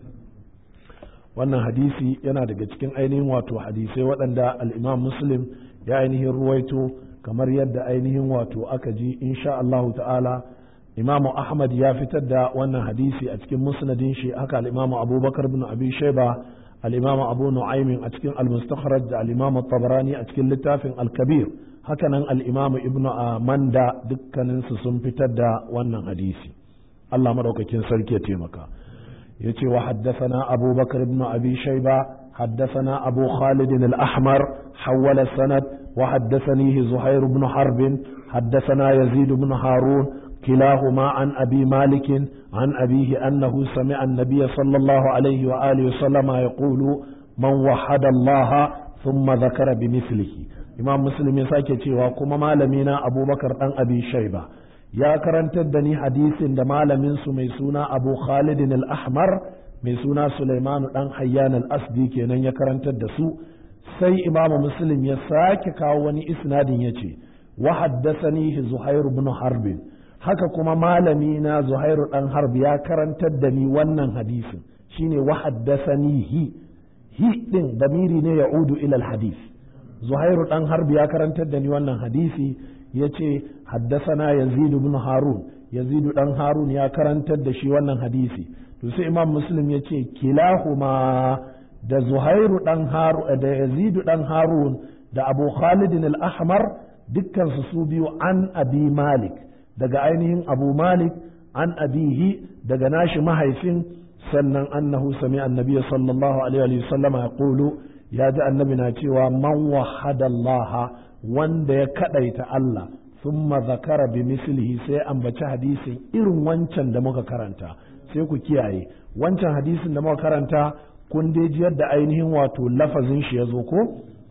wannan hadisi yana daga cikin ainihin wato hadisai waɗanda al'imam muslim ya ainihin ruwaito kamar yadda ainihin wato aka ji insha Allah ta'ala imamu ahmad ya fitar da wannan hadisi a cikin musnadin shi haka al'imamu abubakar bin abi shaiba al'imamu abu nu'aymin a cikin al-mustakhraj da al'imamu tabarani a cikin littafin al-kabir hakanan al'imamu ibn manda dukkaninsu sun fitar da wannan hadisi Allah maɗaukakin sarki ya taimaka ya ce wa haddasana abubakar ibn abi shaiba haddasana abu khalid al-ahmar hawala sanad wa haddasanihi zuhair ibn harbin haddasana yazid ibn harun كلاهما عن أبي مالك عن أبيه أنه سمع النبي صلى الله عليه وآله وسلم يقول من وحد الله ثم ذكر بمثله imam muslim ya sake cewa kuma malamina abubakar dan abi shaiba ya karantar da ni hadisin da malamin su mai suna abu khalidin al-ahmar mai suna sulaimanu dan hayyan al-asdi kenan ya karantar da su sai imam muslim ya sake kawo wani isnadin ya ce wa haddathani zuhair ibn harb haka kuma malami na zuhairu dan harb ya karantar da ni wannan hadisin shine wa haddathani hi hi din damiri ne ya'udu ila al-hadith zuhairu dan harbi ya karantar da ni wannan hadisi ya ce haddasana yazidu bin harun yazidu dan harun ya karantar da shi wannan hadisi to sai imam muslim ya ce kilahuma da zuhairu dan harun da yazidu dan harun da abu khalid al-ahmar dukkan su su biyu an abi malik daga ainihin abu malik an abihi daga nashi mahaifin sannan annahu sami annabi sallallahu alaihi wa sallama yaqulu ya ji annabi na cewa man wahadallaha wanda ya kadaita Allah thumma zakara bi mislihi sai ambaci hadisin irin wancan da muka karanta sai ku kiyaye wancan hadisin da muka karanta kun dai ji yadda ainihin wato lafazin shi ya zo ko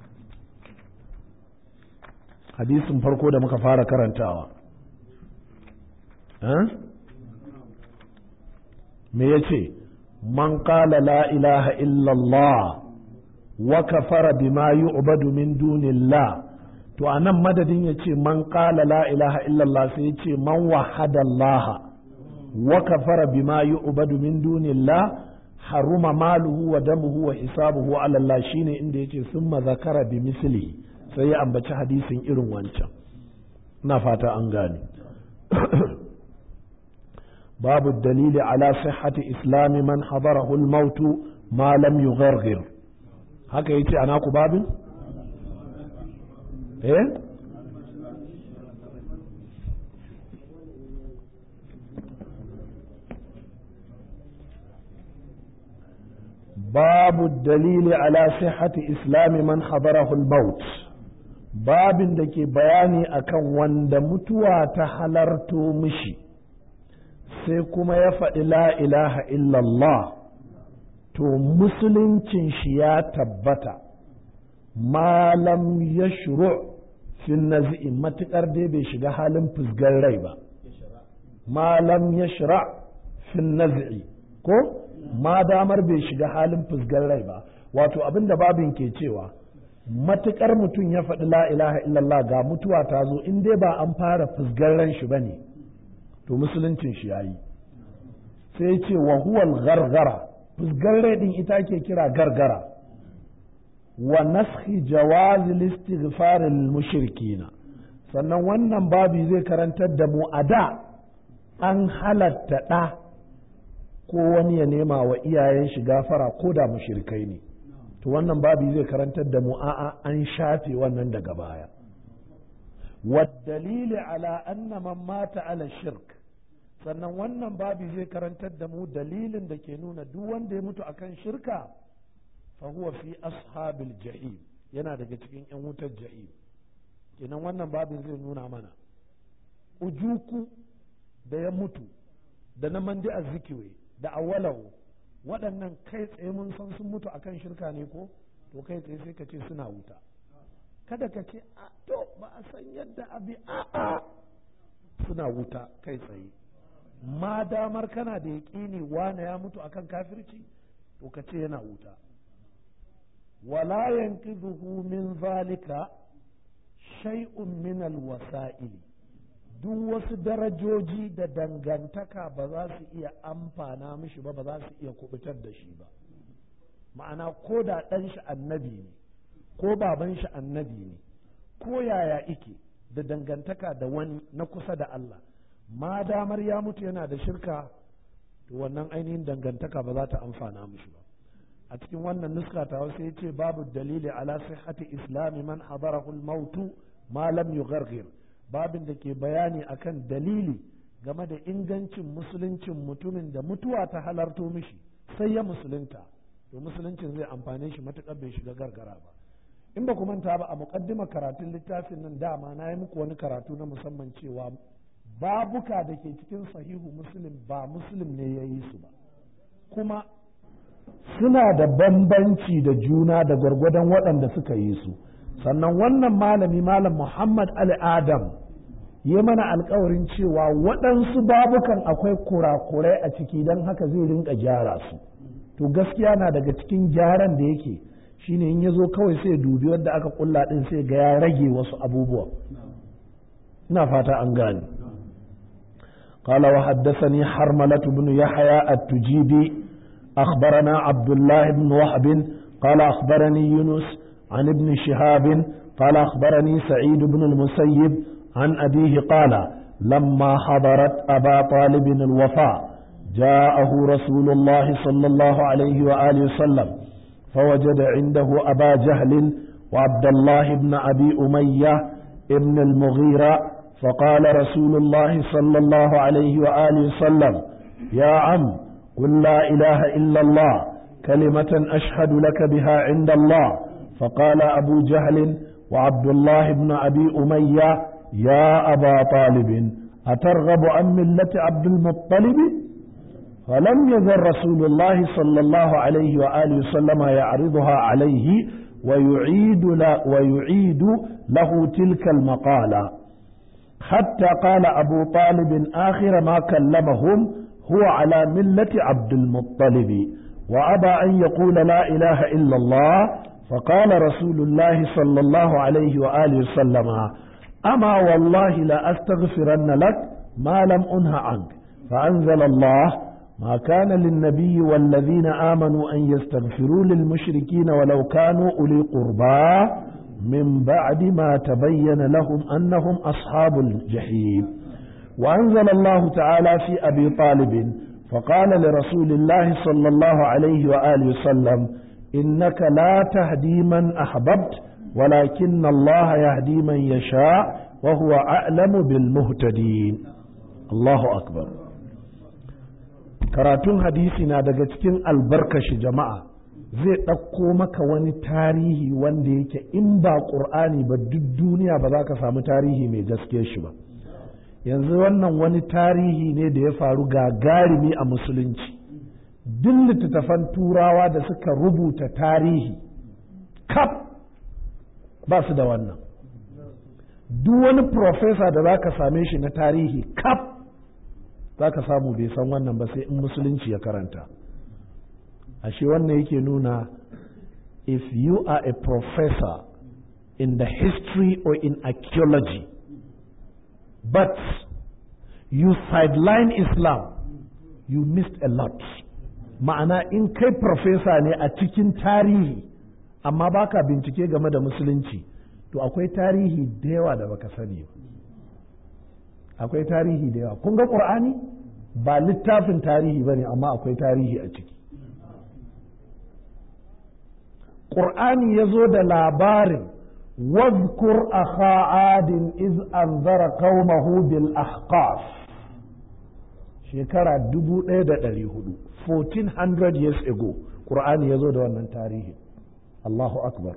hadisin farko da muka fara karantawa me ya ce man qala la ilaha illallah wa kafara bima yu'badu min dunillah to anan madadin ya ce man qala la ilaha illallah sai ya ce man wahada Allah wa kafara bima yu'badu min dunillah haruma maluhu wa damuhu wa hisabuhu ala Allah shine inda yace summa zakara bi mislihi sai ya ambaci hadisin irin wancan ina fata an gane babu dalili ala sihhati islami man hadarahu al-maut ma lam yughargir haka yace ana ku babin eh babu dalili ala sihhati islami man hadarahu al-maut babin da ke bayani akan wanda mutuwa ta halarto mishi sai kuma ya faɗi la ilaha illallah to musuluncin shi ya tabbata malam ya shuru fin nazi'i matuƙar dai bai shiga halin fusgar rai ba malam ya shira fin nazi'i ko ma damar bai shiga halin fusgar rai ba wato abin da babin ke cewa matuƙar mutum ya faɗi la ilaha illallah ga mutuwa ta zo in dai ba an fara fusgar ran shi ba ne to musuluncin shi yayi sai ce wa huwal gargara fusgar rai din ita ke kira gargara wa naskhi jawazi listighfar lil mushrikina sannan wannan babi zai karantar da mu a da an halatta ɗa ko wani ya nema wa iyayen shi gafara ko da mushrikai ne to wannan babi zai karantar da mu a'a an shafe wannan daga baya والدليل على أن من مات على الشرك sannan wannan babi zai karantar da mu dalilin da ke nuna duk wanda ya mutu akan shirka fa huwa fi ashabil jahim yana daga cikin yan wutar jahim kenan wannan babin zai nuna mana ujuku da ya mutu da na mandi azzikiwe da awalahu waɗannan kai tsaye mun san sun mutu akan shirka ne ko to kai tsaye sai ka ce suna wuta kada ka ce a to ba a san yadda abi a'a suna wuta kai tsaye ma damar kana da yaƙini wane ya mutu akan kafirci to ka ce yana wuta wala yanqidhuhu min zalika shay'un min alwasa'il duk wasu darajoji da dangantaka ba za su iya amfana mishi ba ba za su iya kubutar da shi ba ma'ana ko da ɗan shi annabi ne ko baban shi annabi ne ko yaya ike da dangantaka da wani na kusa da Allah ma damar ya mutu yana da shirka to wannan ainihin dangantaka ba za ta amfana mishi ba a cikin wannan nuska ta wasu ya ce babu dalili ala sihhati islami man hadarahu al-mautu ma lam yughargir babin da ke bayani akan dalili game da ingancin musuluncin mutumin da mutuwa ta halarto mishi sai ya musulunta to musuluncin zai amfane shi matuƙar bai shiga gargara ba in ba ku manta ba a muƙaddima karatun littafin nan dama na yi muku wani karatu na musamman cewa babuka da ke cikin sahihu muslim ba muslim ne ya yi su ba kuma suna da bambanci da juna da gwargwadon waɗanda suka yi su sannan wannan malami malam muhammad ali adam ya mana alkawarin cewa waɗansu babukan akwai kurakurai a ciki don haka zai rinka gyara su to gaskiya na daga cikin gyaran da yake shine in ya zo kawai sai dubi wanda aka kulla din sai ga ya rage wasu abubuwa ina fata an gane قال وحدثني حرملة بن يحيى التجيبي أخبرنا عبد الله بن وهب قال أخبرني يونس عن ابن شهاب قال أخبرني سعيد بن المسيب عن أبيه قال لما حضرت أبا طالب الوفاء جاءه رسول الله صلى الله عليه وآله وسلم فوجد عنده أبا جهل وعبد الله بن أبي أمية ابن المغيرة فقال رسول الله صلى الله عليه وآله وسلم يا عم قل لا إله إلا الله كلمة أشهد لك بها عند الله فقال أبو جهل وعبد الله بن أبي أمية يا أبا طالب أترغب عن ملة عبد المطلب فلم يزل رسول الله صلى الله عليه وآله وسلم يعرضها عليه ويعيد, له ويعيد له تلك المقالة حتى قال أبو طالب آخر ما كلمهم هو على ملة عبد المطلب وأبى أن يقول لا إله إلا الله فقال رسول الله صلى الله عليه وآله وسلم أما والله لا أستغفرن لك ما لم أنه عنك فأنزل الله ما كان للنبي والذين آمنوا أن يستغفروا للمشركين ولو كانوا أولي قربى من بعد ما تبين لهم أنهم أصحاب الجحيم وأنزل الله تعالى في أبي طالب فقال لرسول الله صلى الله عليه وآله وسلم إنك لا تهدي من أحببت ولكن الله يهدي من يشاء وهو أعلم بالمهتدين الله أكبر karatun hadisi na daga cikin albarkashi jama'a zai ɗauko maka wani tarihi wanda yake in ba ƙur'ani ba duk duniya ba za ka samu tarihi mai gaske shi ba yanzu wannan wani tarihi ne da ya faru gagarumi a musulunci duk littattafan turawa da suka rubuta tarihi kaf ba su da wannan duk wani profesa da za ka same shi na tarihi kaf za ka samu bai san wannan ba sai in musulunci ya karanta ashe wannan yake nuna if you are a professor in the history or in archaeology but you sideline Islam you missed a lot ma'ana in kai professor ne a cikin tarihi amma baka bincike game da musulunci to akwai tarihi da yawa da baka sani ba akwai tarihi da yawa kun ga ƙur'ani ba littafin tarihi ba ne amma akwai tarihi a ciki ƙur'ani ya zo da labarin واذكر أخا عاد إذ أنذر قومه بالأحقاف shekara dubu ɗaya da ɗari hudu 1400 years ago ƙur'ani ya zo da wannan tarihi Allahu akbar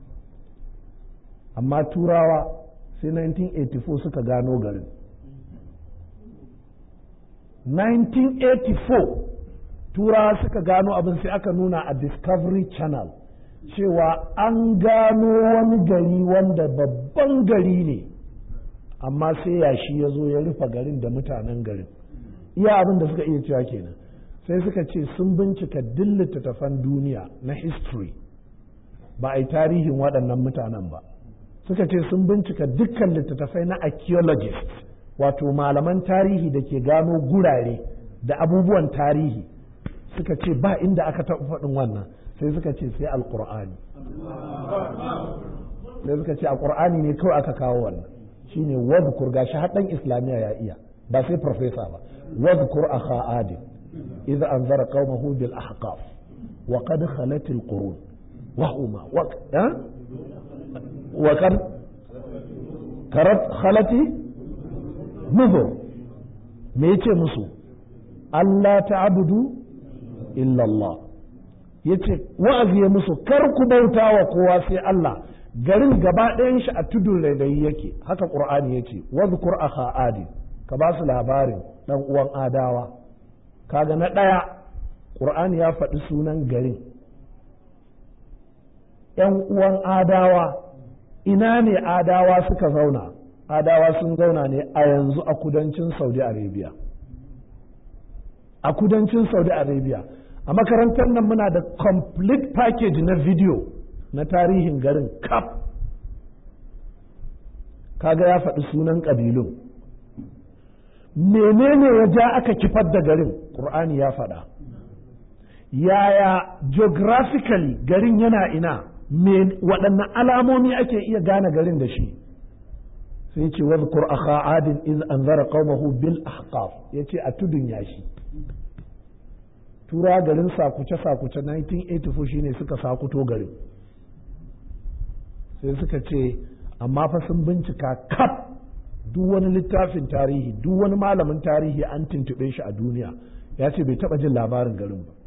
amma turawa sai 1984 suka gano garin 1984 turawa suka gano abin sai aka nuna a discovery channel cewa an gano wani gari wanda babban gari ne amma sai yashi ya zo ya rufe garin da mutanen garin iya abin da suka iya cewa kenan sai suka ce sun bincika duk littattafan duniya na history ba a yi tarihin waɗannan mutanen ba suka ce sun bincika dukkan littattafai na archaeologist wato malaman tarihi da ke gano gurare da abubuwan tarihi suka ce ba inda aka taɓa faɗin wannan sai suka ce sai alƙur'ani sai suka ce a ƙur'ani ne kawai aka kawo wannan shine wadkur gashi haɗin islamiyya ya iya ba sai profesa ba wadkur akha adin idza anzara qaumahu bil ahqaf wa qad khalat al qurun wa huma wa wa kan karat khalati nuzur me yace musu Allah ta'budu illa Allah yace wa'azi ya musu kar ku bauta wa kowa sai Allah garin gaba ɗayan shi a tudun rairayi yake haka qur'ani yace wadhkur akha adi ka ba su labarin dan uwan adawa kaga na ɗaya qur'ani ya faɗi sunan garin ‘yan uwan adawa ina ne adawa suka zauna adawa sun zauna ne a yanzu a kudancin saudi arabia a kudancin saudi arabia a makarantar nan muna da complete package na video na tarihin garin kaf kaga ya faɗi sunan ƙabilun menene ya ja aka kifar da garin ƙur'ani ya faɗa yaya geographically garin yana ina waɗanne alamomi ake iya gane garin da shi sai ce wadhkur akha adin iz anzara qaumahu bil ahqaf yace a tudun yashi tura garin sakuce sakuce 1984 shine suka sakuto garin sai suka ce amma fa sun bincika kaf duk wani littafin tarihi duk wani malamin tarihi an tuntube shi a duniya ya ce bai taɓa jin labarin garin ba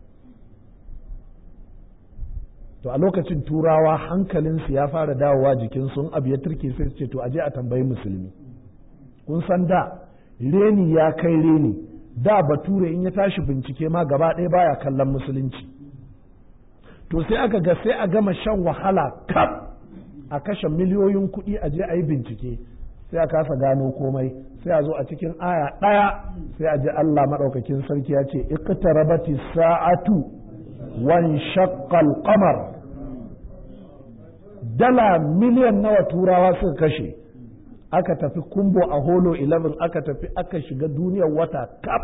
to a lokacin turawa hankalinsu ya fara dawowa jikin sun abu ya turke sai su ce to aje a tambayi musulmi kun san da reni ya kai reni da bature in ya tashi bincike ma gaba ɗaya baya kallon musulunci to sai aka ga sai a gama shan wahala kaf a kashe miliyoyin kuɗi a je a yi bincike sai a kasa gano komai sai a zo a cikin aya ɗaya sai a ji Allah maɗaukakin sarki ya ce iqtarabati sa'atu wan shaqqal qamar dala miliyan nawa turawa suka kashe aka tafi kumbo a holo 11 aka tafi aka shiga duniyar wata kaf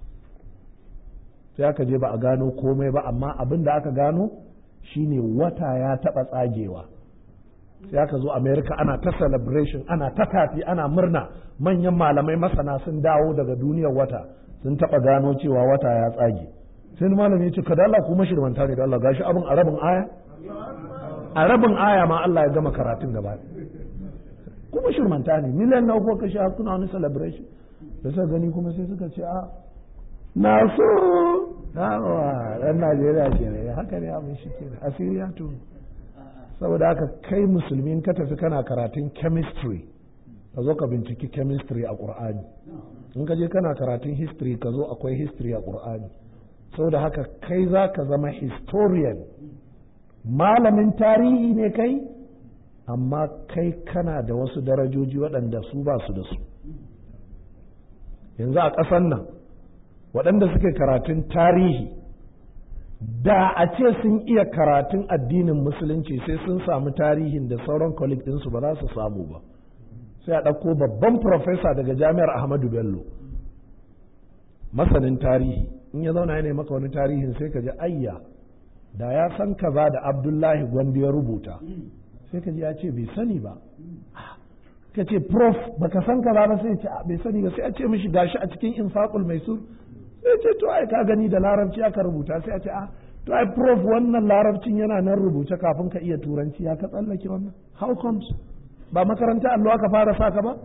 sai aka je ba a gano komai ba amma abin da aka gano shine wata ya taɓa tsagewa sai aka zo america ana ta celebration ana ta tafi ana murna manyan malamai masana sun dawo daga duniyar wata sun taɓa gano cewa wata ya tsage sai malami ya ce kada Allah kuma shirmanta ne da Allah gashi abin a rabin aya a rabin aya ma Allah ya gama karatun gaba kuma shirmanta ne miliyan na uku kashi har suna wani celebration da suka gani kuma sai suka ce a na so Awa, ɗan Najeriya ke ne, haka ne abin shi ke asiri ya tuni. Saboda haka kai musulmi ka tafi kana karatun chemistry, ka zo ka binciki chemistry a ƙur'ani. In ka je kana karatun history ka zo akwai history a ƙur'ani. Saboda haka kai za ka zama historian, malamin tarihi ne kai, amma kai kana da wasu darajoji waɗanda su ba su da su. Yanzu a ƙasan nan, waɗanda suke karatun tarihi da a ce sun iya karatun addinin musulunci sai sun samu tarihin da sauran colleague ɗinsu ba za su samu ba sai a ɗauko babban profesa daga jami'ar ahmadu bello masanin tarihi in ya zauna ya maka wani tarihin sai ka ji ayya da ya san kaza da abdullahi gwandi ya rubuta sai ka ji ya ce bai sani ba ka ce prof baka san kaza ba sai ce bai sani ba sai a ce mishi gashi a cikin infaqul maisur sai ce to ai ka gani da larabci aka rubuta sai a ce a to ai prof wannan larabcin yana nan rubuce kafin ka iya turanci ya ka tsallake wannan how comes ba makaranta allo aka fara saka ba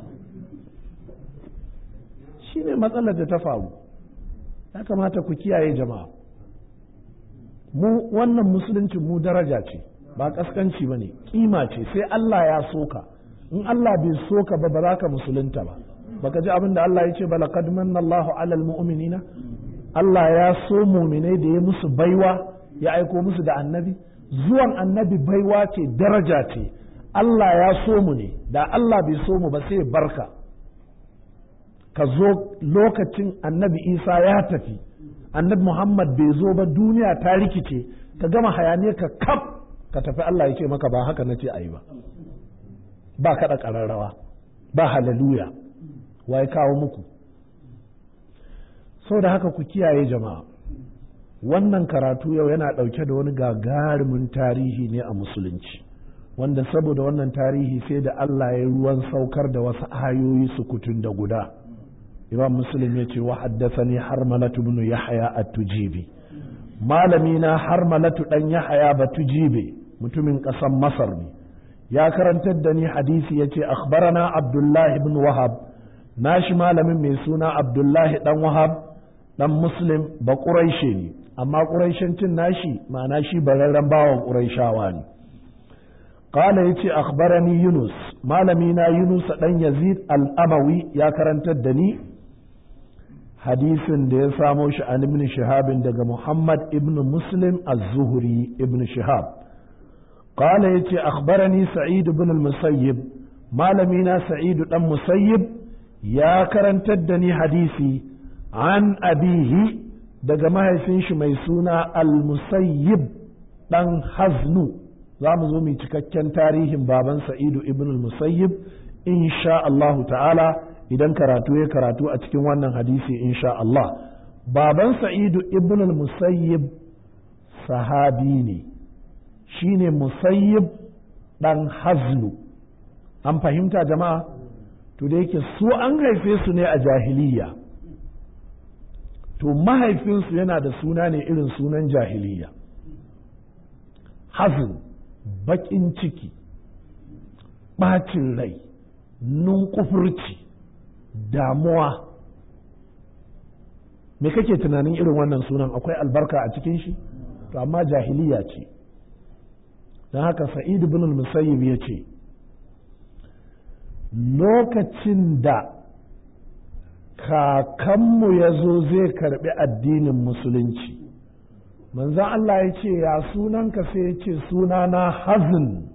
shine matsalar da ta faru ya kamata ku kiyaye jama'a mu wannan musuluncin mu daraja ce ba kaskanci ba ne kima ce sai Allah ya soka in Allah bai soka ba ba za ka musulunta ba baka ji abin da Allah ya ce ba laqad manna Allahu alal mu'minina Allah ya so mu'minai da ya musu baiwa ya aiko musu da annabi zuwan annabi baiwa ce daraja ce Allah ya so mu ne da Allah bai so mu ba sai barka ka zo lokacin annabi Isa ya tafi annabi Muhammad bai zo ba duniya ta rikice ka gama hayaniya ka kaf ka tafi Allah ya ce maka ba haka nace ayi ba ba kaɗa ƙararrawa ba halaluya wa ya kawo muku sau da haka ku kiyaye jama'a wannan karatu yau yana ɗauke da wani gagarumin tarihi ne a musulunci wanda saboda wannan tarihi sai da Allah ya ruwan saukar da wasu ayoyi sukutun da guda imam muslim ya ce wa haddathani harmalatu ibn yahya at-tujibi malami na harmalatu dan yahya batujibe mutumin ƙasar masar ne ya karantar da ni hadisi ya ce akhbarana abdullahi ibn wahab nashi malamin mai suna abdullahi dan wahab dan muslim ba ƙuraishe ne amma ƙuraishancin nashi ma'ana shi bararren bawan ƙuraishawa ne qala yace akhbarani yunus malami na yunus dan yazid al-amawi ya karantar da ni hadisin da ya samo shi an ibn shihabin daga muhammad ibn muslim az-zuhri ibn shihab qala yace akhbarani sa'id ibn al-musayyib malami na sa'id dan musayyib ya karantar da ni hadisi an abihi daga mahaifin shi mai suna al-musayyib dan haznu za mu zo mu cikakken tarihin baban sa'idu ibn al-musayyib insha Allahu ta'ala idan karatu ya karatu a cikin wannan hadisi insha Allah baban sa'idu ibn al-musayyib sahabi ne shine musayyib dan haznu an fahimta jama'a to da yake su an haife su ne a jahiliya to mahaifinsu yana da suna ne irin sunan jahiliya hazin baƙin ciki ɓacin rai nunkufurci damuwa me kake tunanin irin wannan sunan akwai albarka a cikin shi to amma jahiliya ce don haka sa'id ibn musayyib ya ce lokacin da kakanmu ya zo zai karbi addinin musulunci manzan Allah ya ce ya sunanka sai ya ce sunana hazin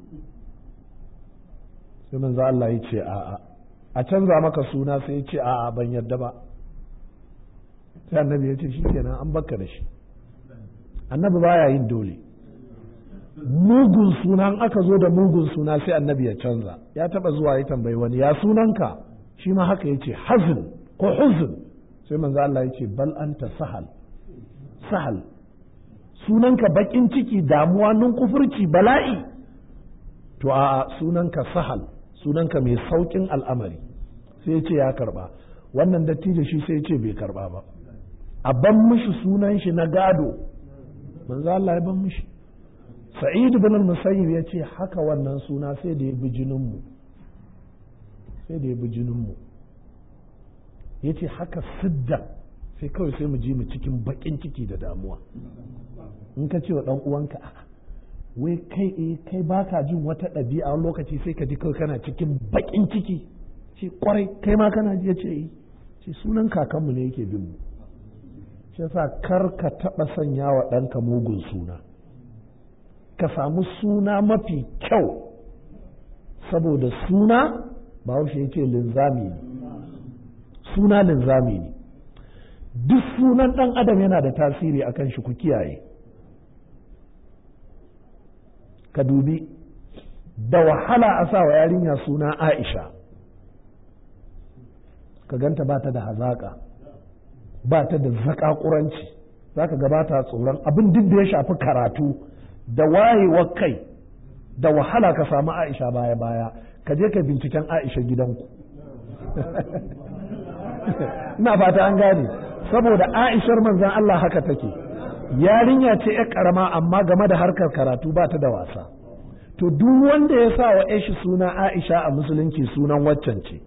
sai manzan Allah ya ce a'a a canza maka suna sai ya ce a'a ban yadda ba sai annabi ya ce shi kenan an baka da shi annabi baya yin dole mugun sunan aka zo da mugun suna sai annabi ya canza ya taba zuwa ya tambayi wani ya sunanka shi ma haka ya ce hazin ko huzun sai manzo Allah ya ce bal anta sahal sahal sunanka bakin ciki damuwa nun kufurci bala'i to a sunanka sahal sunanka mai saukin al'amari sai ya ce ya karba wannan dattijo shi sai ya ce bai karba ba a ban mishi sunan shi na gado manzo Allah ya ban mishi sa'id ibn al-musayyib ya ce haka wannan suna sai da ya bi jininmu sai da ya bi jininmu ya ce haka sidda sai kawai sai mu ji mu cikin baƙin ciki da damuwa in ka ce wa ɗan uwanka wai kai eh kai baka jin wata ɗabi'a wani lokaci sai ka ji kawai kana cikin baƙin ciki ce kwarai kai ma kana ji ya ce yi ce sunan kakanmu ne yake bin mu shi yasa kar ka taɓa sanya wa ɗanka mugun suna ka samu suna mafi kyau saboda suna ba ya ce linzami ne suna linzami ne duk sunan ɗan adam yana da tasiri akan shi ku kiyaye ka dubi da wahala a sa wa yarinya suna aisha ka ganta ba ta da hazaƙa ba ta da zaƙaƙuranci za ka gabata tsoron abin duk da ya shafi karatu da wayewar kai da wahala ka samu aisha baya-baya ka je ka binciken aisha gidanku ina fata an gane saboda aishar manzan Allah haka take yarinya ce ya karama amma game da harkar karatu ba ta da wasa to duk wanda ya sa wa shi suna aisha a musulunci sunan waccan ce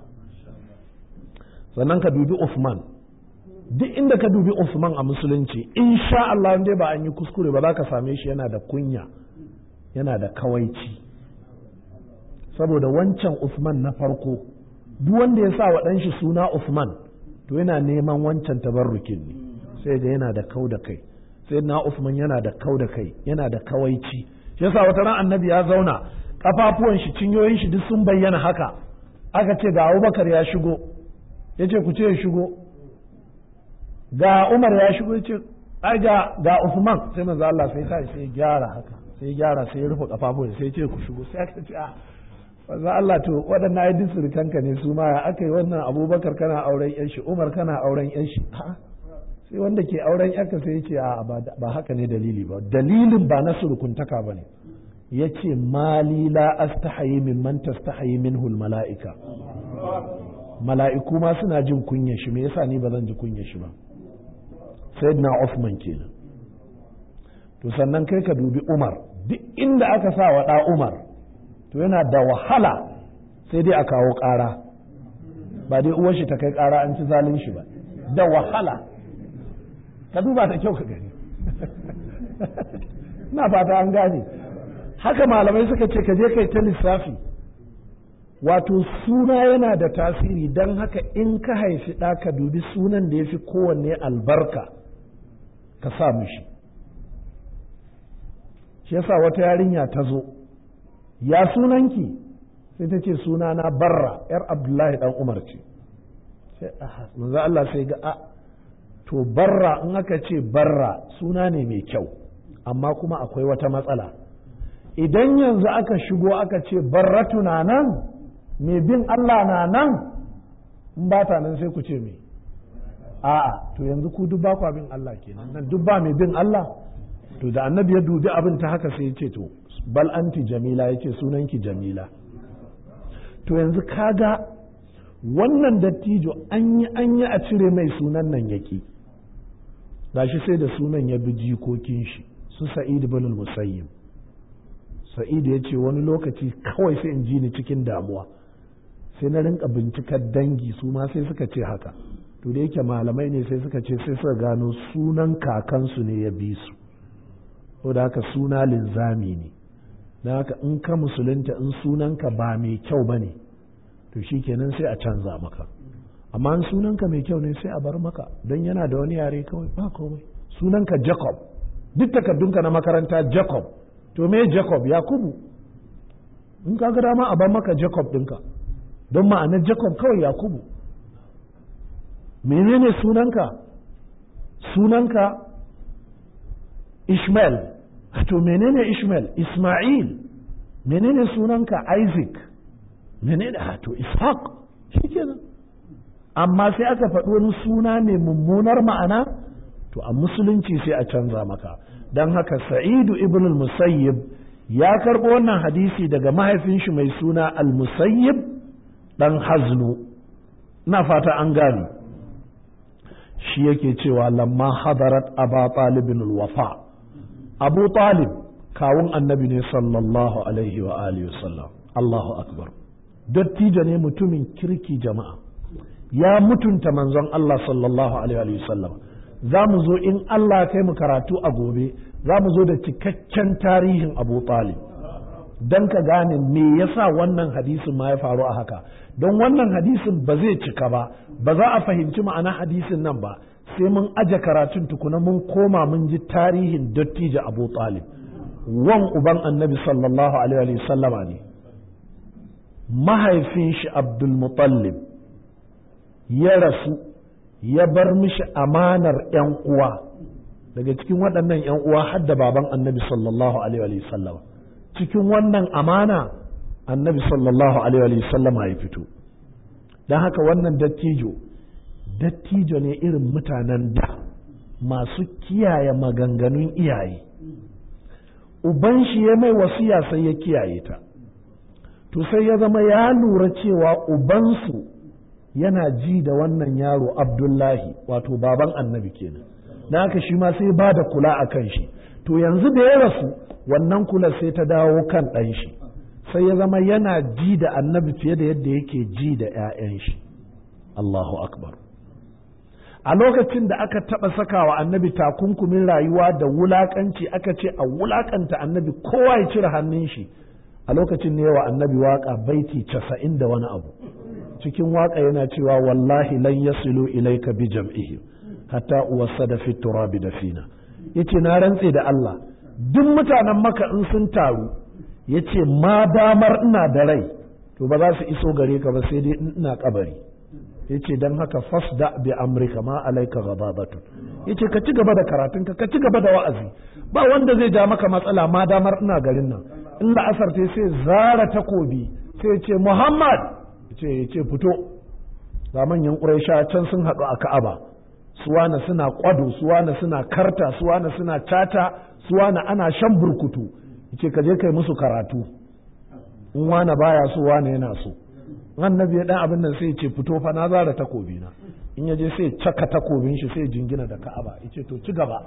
sannan ka dubi Usman duk inda ka dubi Usman a musulunci insha Allah dai ba an yi kuskure ba za ka same shi yana da kunya yana da kawaici saboda wancan Usman na farko duk wanda ya sa wa ɗanshi suna Usman to yana neman wancan tabarrukin ne sai ga yana da kau da kai sai na Usman yana da kau da kai yana da kawaici shi yasa wata ran annabi ya zauna kafafuwan shi cinyoyin shi duk sun bayyana haka aka ce ga Abubakar ya shigo ya ce ku ce ya shigo ga Umar ya shigo ya ce ai ga ga Usman sai manzo Allah sai ta sai gyara haka sai gyara sai ya rufe kafafuwan sai ya ce ku shigo sai aka ce a manzo Allah to waɗannan ai duk surukanka ne su ma aka yi wannan Abubakar kana auren yan shi Umar kana auren yan shi sai wanda ke auren yarka sai ya ce a ba haka ne dalili ba dalilin ba na surukuntaka ba ne ya ce mali la astahayi min man tastahayi minhu mala'ika mala'iku ma suna jin kunya shi me yasa ni ba zan ji kunya shi ba sayyidina Uthman kenan to sannan kai ka dubi Umar duk inda aka sa wa da Umar to yana da wahala sai dai a kawo ƙara ba dai uwar shi ta kai ƙara an ci zalin shi ba da wahala ka duba ta kyau ka gani na fata an gane haka malamai suka ce ka je kai ta lissafi wato suna yana da tasiri don haka in ka haifi ɗa ka dubi sunan da ya fi kowanne albarka ka sa mishi shi yasa wata yarinya ta zo ya sunanki sai ta ce sunana barra yar abdullahi dan umar ce sai manzo Allah sai ga a to barra in aka ce barra suna ne mai kyau amma kuma akwai wata matsala idan yanzu aka shigo aka ce barratu na nan mai bin Allah na nan in ba ta nan sai ku ce me a'a to yanzu ku duk ba ku bin Allah kenan nan duk ba mai bin Allah to da annabi ya dubi abin ta haka sai ya ce to bal anti jamila yake sunanki jamila to yanzu kaga wannan dattijo an yi an yi a cire mai sunan nan yaki gashi sai da sunan ya bi jikokin shi su sa'id ibn musayyib sa'id ya ce wani lokaci kawai sai in ji ni cikin damuwa sai na rinka bincikar dangi su ma sai suka ce haka to da yake malamai ne sai suka ce sai suka gano sunan kakansu ne ya bi su ko da haka suna linzami ne don haka in ka musulunta in sunanka ba mai kyau ba ne to shi kenan sai a canza maka amma in sunanka mai kyau ne sai a bar maka don yana da wani yare kawai ba komai sunanka jacob duk takardunka na makaranta jacob to me jacob yakubu in ka ga dama a bar maka jacob ɗinka don ma'anar jacob kawai yakubu menene sunanka sunanka ishmael to menene ishmael isma'il menene sunanka isaac menene to ishaq shikenan amma sai aka faɗi wani suna ne mummunar ma'ana to a musulunci sai a canza maka don haka sa'idu ibn al-musayyib ya karɓo wannan hadisi daga mahaifin shi mai suna al-musayyib ɗan haznu na fata an gani shi yake cewa lamma hadarat aba talibin wafa abu talib kawun annabi ne sallallahu alaihi wa alihi wasallam allahu akbar dattijo ne mutumin kirki jama'a ya mutunta manzon Allah sallallahu alaihi wasallam za mu zo in Allah kai mu karatu a gobe za mu zo da cikakken tarihin Abu Talib don ka gane me yasa wannan hadisin ma ya faru a haka don wannan hadisin ba zai cika ba ba za a fahimci ma'ana hadisin nan ba sai mun aje karatun tukuna mun koma mun ji tarihin dattijo Abu Talib wan uban annabi sallallahu alaihi wasallama ne mahaifin shi Abdul Muttalib ya rasu ya bar mishi amanar ‘yan uwa daga cikin waɗannan ‘yan uwa har da baban annabi sallallahu alaihi sallama cikin wannan amana annabi sallallahu alaihi sallama ya fito don haka wannan dattijo dattijo ne irin mutanen da masu kiyaye maganganun iyaye uban shi ya mai wasiya sai ya kiyaye ta to sai ya zama ya lura cewa ubansu yana ji da wannan yaro abdullahi wato baban annabi kenan na haka shi ma sai ba da kula a kan shi to yanzu da ya rasu wannan kula sai ta dawo kan ɗan shi sai ya zama yana ji da annabi fiye da yadda yake ji da 'ya'yan shi Allahu akbar a lokacin da aka taɓa sakawa annabi takunkumin rayuwa da wulakanci aka ce a wulakanta annabi kowa ya cire hannun shi a lokacin ne wa annabi waka baiti casa'in da wani abu cikin waka yana cewa wallahi lan yasilu ilaika bi jam'ihim hatta uwassada fi turabi dafina yace na rantse da Allah duk mutanen maka in sun taru yace ma damar ina da rai to ba za su iso gare ka ba sai dai in ina kabari yace dan haka fasda bi amrika ma alaika ghadabatu yace ka ci gaba da karatun ka ci gaba da wa'azi ba wanda zai ja maka matsala ma damar ina garin nan in la'asar sai sai zara takobi sai ce Muhammad ce ce fito ga manyan ƙuraisha can sun haɗu a Ka'aba suwana suna kwado suwana suna karta suwana suna cata suwana ana shan burkutu yace ka je kai musu karatu in wana baya so wana yana so annabi ya dan abin nan sai ya ce fito fa na zara takobi na in ya je sai caka takobin shi sai jingina da Ka'aba yace to ci gaba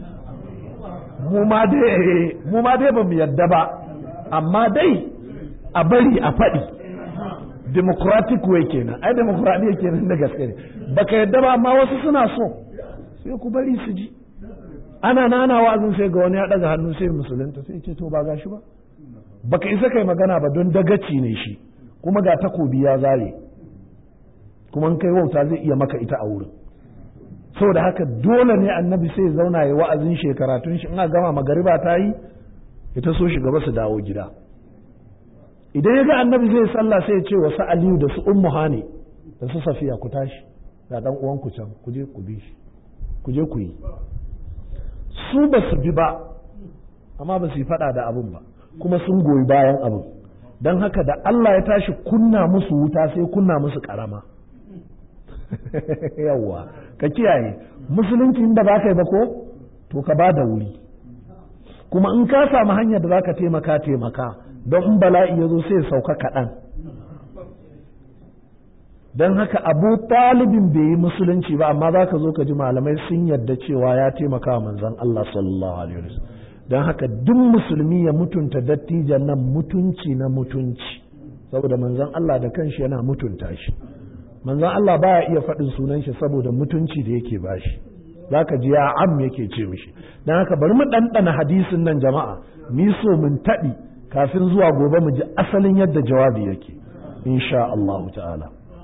mu ma dai mu ma dai bamu yadda ba amma dai a bari a faɗi democratic way kenan ai democratic kenan da gaske ne baka yadda ba amma wasu suna so sai ku bari su ji ana nana wa'azin sai ga wani ya daga hannu sai musulunta sai ce to ba gashi ba baka isa kai magana ba don dagaci ne shi kuma ga takobi ya zare kuma in kai wauta zai iya maka ita a wurin saboda haka dole ne annabi sai zauna ya wa'azin shekaratun shi in a gama magariba ta yi ita so shi gaba su dawo gida idan ya ga annabi zai sallah sai ya ce wasu aliyu da su ummu hani da su safiya ku tashi ga dan uwan ku can ku je ku bi shi ku je ku yi su ba su bi ba amma ba su yi fada da abin ba kuma sun goyi bayan abin don haka da Allah ya tashi kunna musu wuta sai kunna musu karama yawwa ka kiyaye musulunci inda ba ka yi ba ko to ka ba da wuri kuma in ka samu hanyar da za ka taimaka taimaka don in bala'i ya zo sai sauka kaɗan don haka abu talibin bai yi musulunci ba amma za ka zo ka ji malamai sun yarda cewa ya taimaka wa manzon Allah sallallahu alaihi wasallam don haka duk musulmi ya mutunta dattijan nan mutunci na mutunci saboda manzon Allah da kanshi yana mutunta shi manzon Allah baya iya faɗin sunan shi saboda mutunci da yake bashi zaka ji ya am yake ce mishi don haka bari mu ɗanɗana hadisin nan jama'a ni so mun taɗi kafin zuwa gobe mu ji asalin yadda jawabi yake insha Allah ta'ala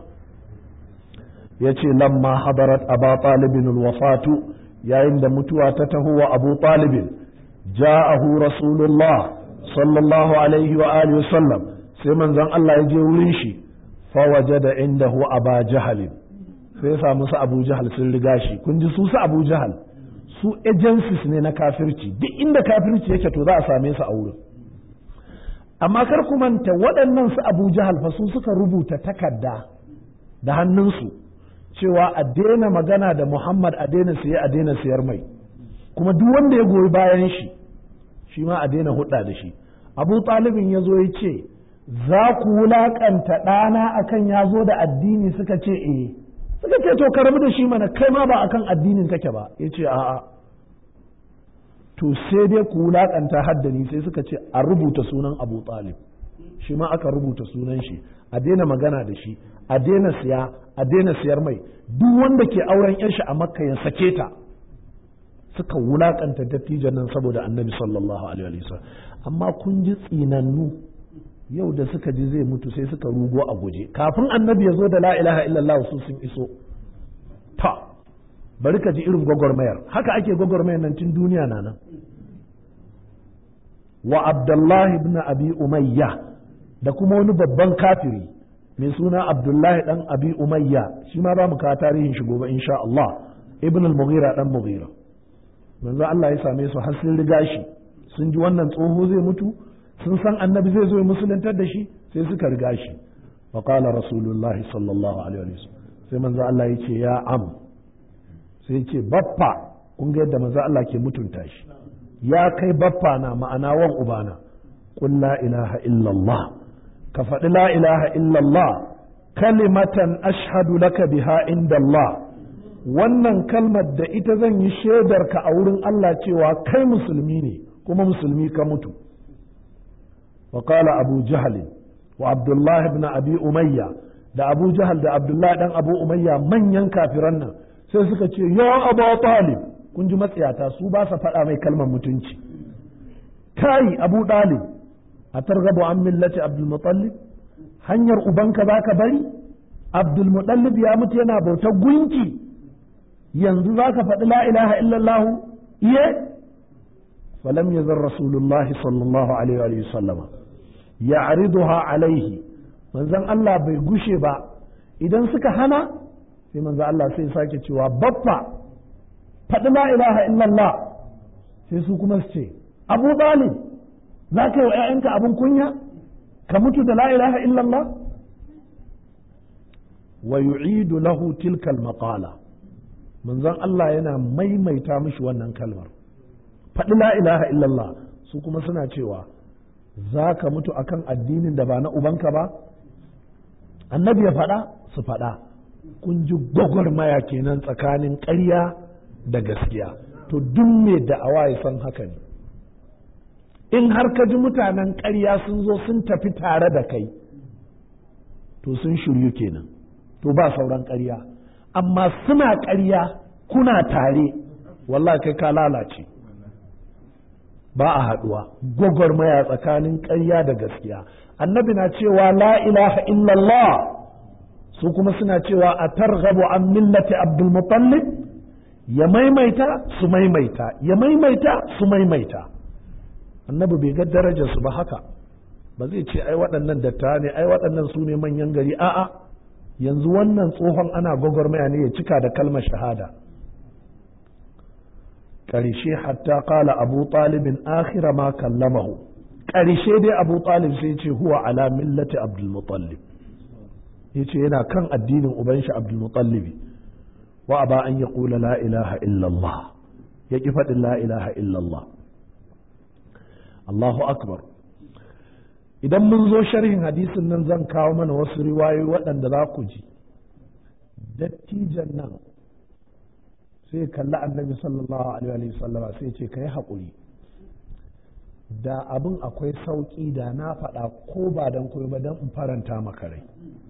ya ce lamma hadarat aba talibin wafatu yayin da mutuwa ta taho wa abu talibin ja'ahu rasulullah sallallahu alaihi wa alihi sallam sai manzon Allah ya je wurin shi fa wajada indahu aba jahalin sai ya samu su abu jahal sun riga shi kun ji su su abu jahal su agencies ne na kafirci duk inda kafirci yake to za a same su a wurin amma kar ku manta waɗannan su abu jahal fa su suka rubuta takarda da hannunsu cewa a daina magana da muhammad a daina siye a daina siyar mai kuma duk wanda ya goyi bayan shi shi ma a daina hudda da shi abu talibin ya zo ya ce za ku wulaƙanta ɗana akan ya zo da addini suka ce eh suka ce to ka rabu da shi mana kai ma ba akan addinin kake ba ya ce a'a to sai dai ku wulaƙanta haddani sai suka ce a rubuta sunan abu talib shi ma aka rubuta sunan shi a daina magana da shi a daina siya a daina siyar mai duk wanda ke auren yan shi a makka ya sake ta suka wulakanta dattijan nan saboda annabi sallallahu alaihi wasallam amma kun ji tsinannu yau da suka ji zai mutu sai suka rugo a guje kafin annabi ya zo da la ilaha illallah su sun iso ta bari ka ji irin gwagwarmayar haka ake gwagwarmayar nan tun duniya na nan wa abdullahi ibn abi umayya da kuma wani babban kafiri mai suna abdullahi dan abi umayya shi ma za mu kawo tarihin shi gobe insha Allah ibn al-mughira dan mughira manzo Allah ya same su har sun riga shi sun ji wannan tsoho zai mutu sun san annabi zai zo ya musuluntar da shi sai suka riga shi wa qala rasulullahi sallallahu alaihi wasallam sai manzo Allah ya ce ya am sai ce baffa kun ga yadda manzo Allah ke mutunta shi ya kai baffa na ma'ana wan ubana qul la ilaha illallah ka faɗi la ilaha illallah kalimatan ashhadu laka biha inda Allah wannan kalmar da ita zan yi shaidar ka a wurin Allah cewa kai musulmi ne kuma musulmi ka mutu wa qala abu jahl wa abdullah ibn abi umayya da abu jahal da abdullah dan abu umayya manyan kafiran nan sai suka ce ya abu talib kun ji matsayata su ba sa faɗa mai kalmar mutunci kai abu dalib a targabu an millati abdul mutallib hanyar ubanka za ka bari abdul mutallib ya mutu yana bautar gunki yanzu za ka faɗi la ilaha illallah iye falam yazar rasulullahi sallallahu alaihi wa sallama ya'riduha alaihi manzon Allah bai gushe ba idan suka hana sai manzon Allah sai sake cewa baffa faɗi la ilaha illallah sai su kuma su ce abu talib za ka yi wa 'ya'yanka abin kunya ka mutu da la ilaha illallah wa yu'idu lahu tilkal maqala manzon Allah yana maimaita mishi wannan kalmar faɗi la ilaha illallah su kuma suna cewa za ka mutu akan addinin da ba na ubanka ba annabi ya faɗa su faɗa kun ji gwagwarmaya kenan tsakanin ƙarya da gaskiya to duk mai da'awa ya san haka ne in har ka ji mutanen ƙarya sun zo sun tafi tare da kai to sun shiryu kenan to ba sauran ƙarya amma suna ƙarya kuna tare wallahi kai ka lalace ba a haɗuwa gwagwarmaya tsakanin ƙarya da gaskiya annabi na cewa la ilaha illallah su kuma suna cewa a targhabu an millati abdul mutallib ya maimaita su maimaita ya maimaita su maimaita annabi bai ga darajar su ba haka ba zai ce ai waɗannan datta ne ai waɗannan su ne manyan gari a'a yanzu wannan tsohon ana gwagwarmaya ne ya cika da kalmar shahada ƙarshe hatta ƙala abu talibin akhira ma kallamahu ƙarshe dai abu talib sai ce huwa ala millati abdulmutallib ya ce yana kan addinin uban shi abdulmutallibi wa ba an ya ƙula la ilaha illallah ya ƙi faɗin la ilaha illallah Allahu akbar idan mun zo sharhin hadisin nan zan kawo mana wasu riwayoyi waɗanda za ku ji dattijan nan sai kalli annabi sallallahu alaihi wasallam sai ce ka yi haƙuri da abin akwai sauƙi da na faɗa ko ba don koyi ba don in faranta maka rai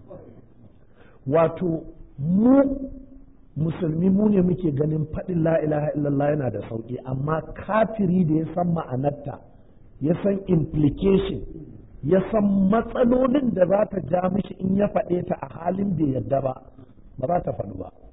wato mu musulmi mu ne muke ganin faɗin la ilaha illallah yana da sauƙi amma kafiri da ya san ma'anarta ya san implication ya san matsalolin da za ta ja mishi in ya faɗe ta a halin bai yadda ba ba za ta faɗu ba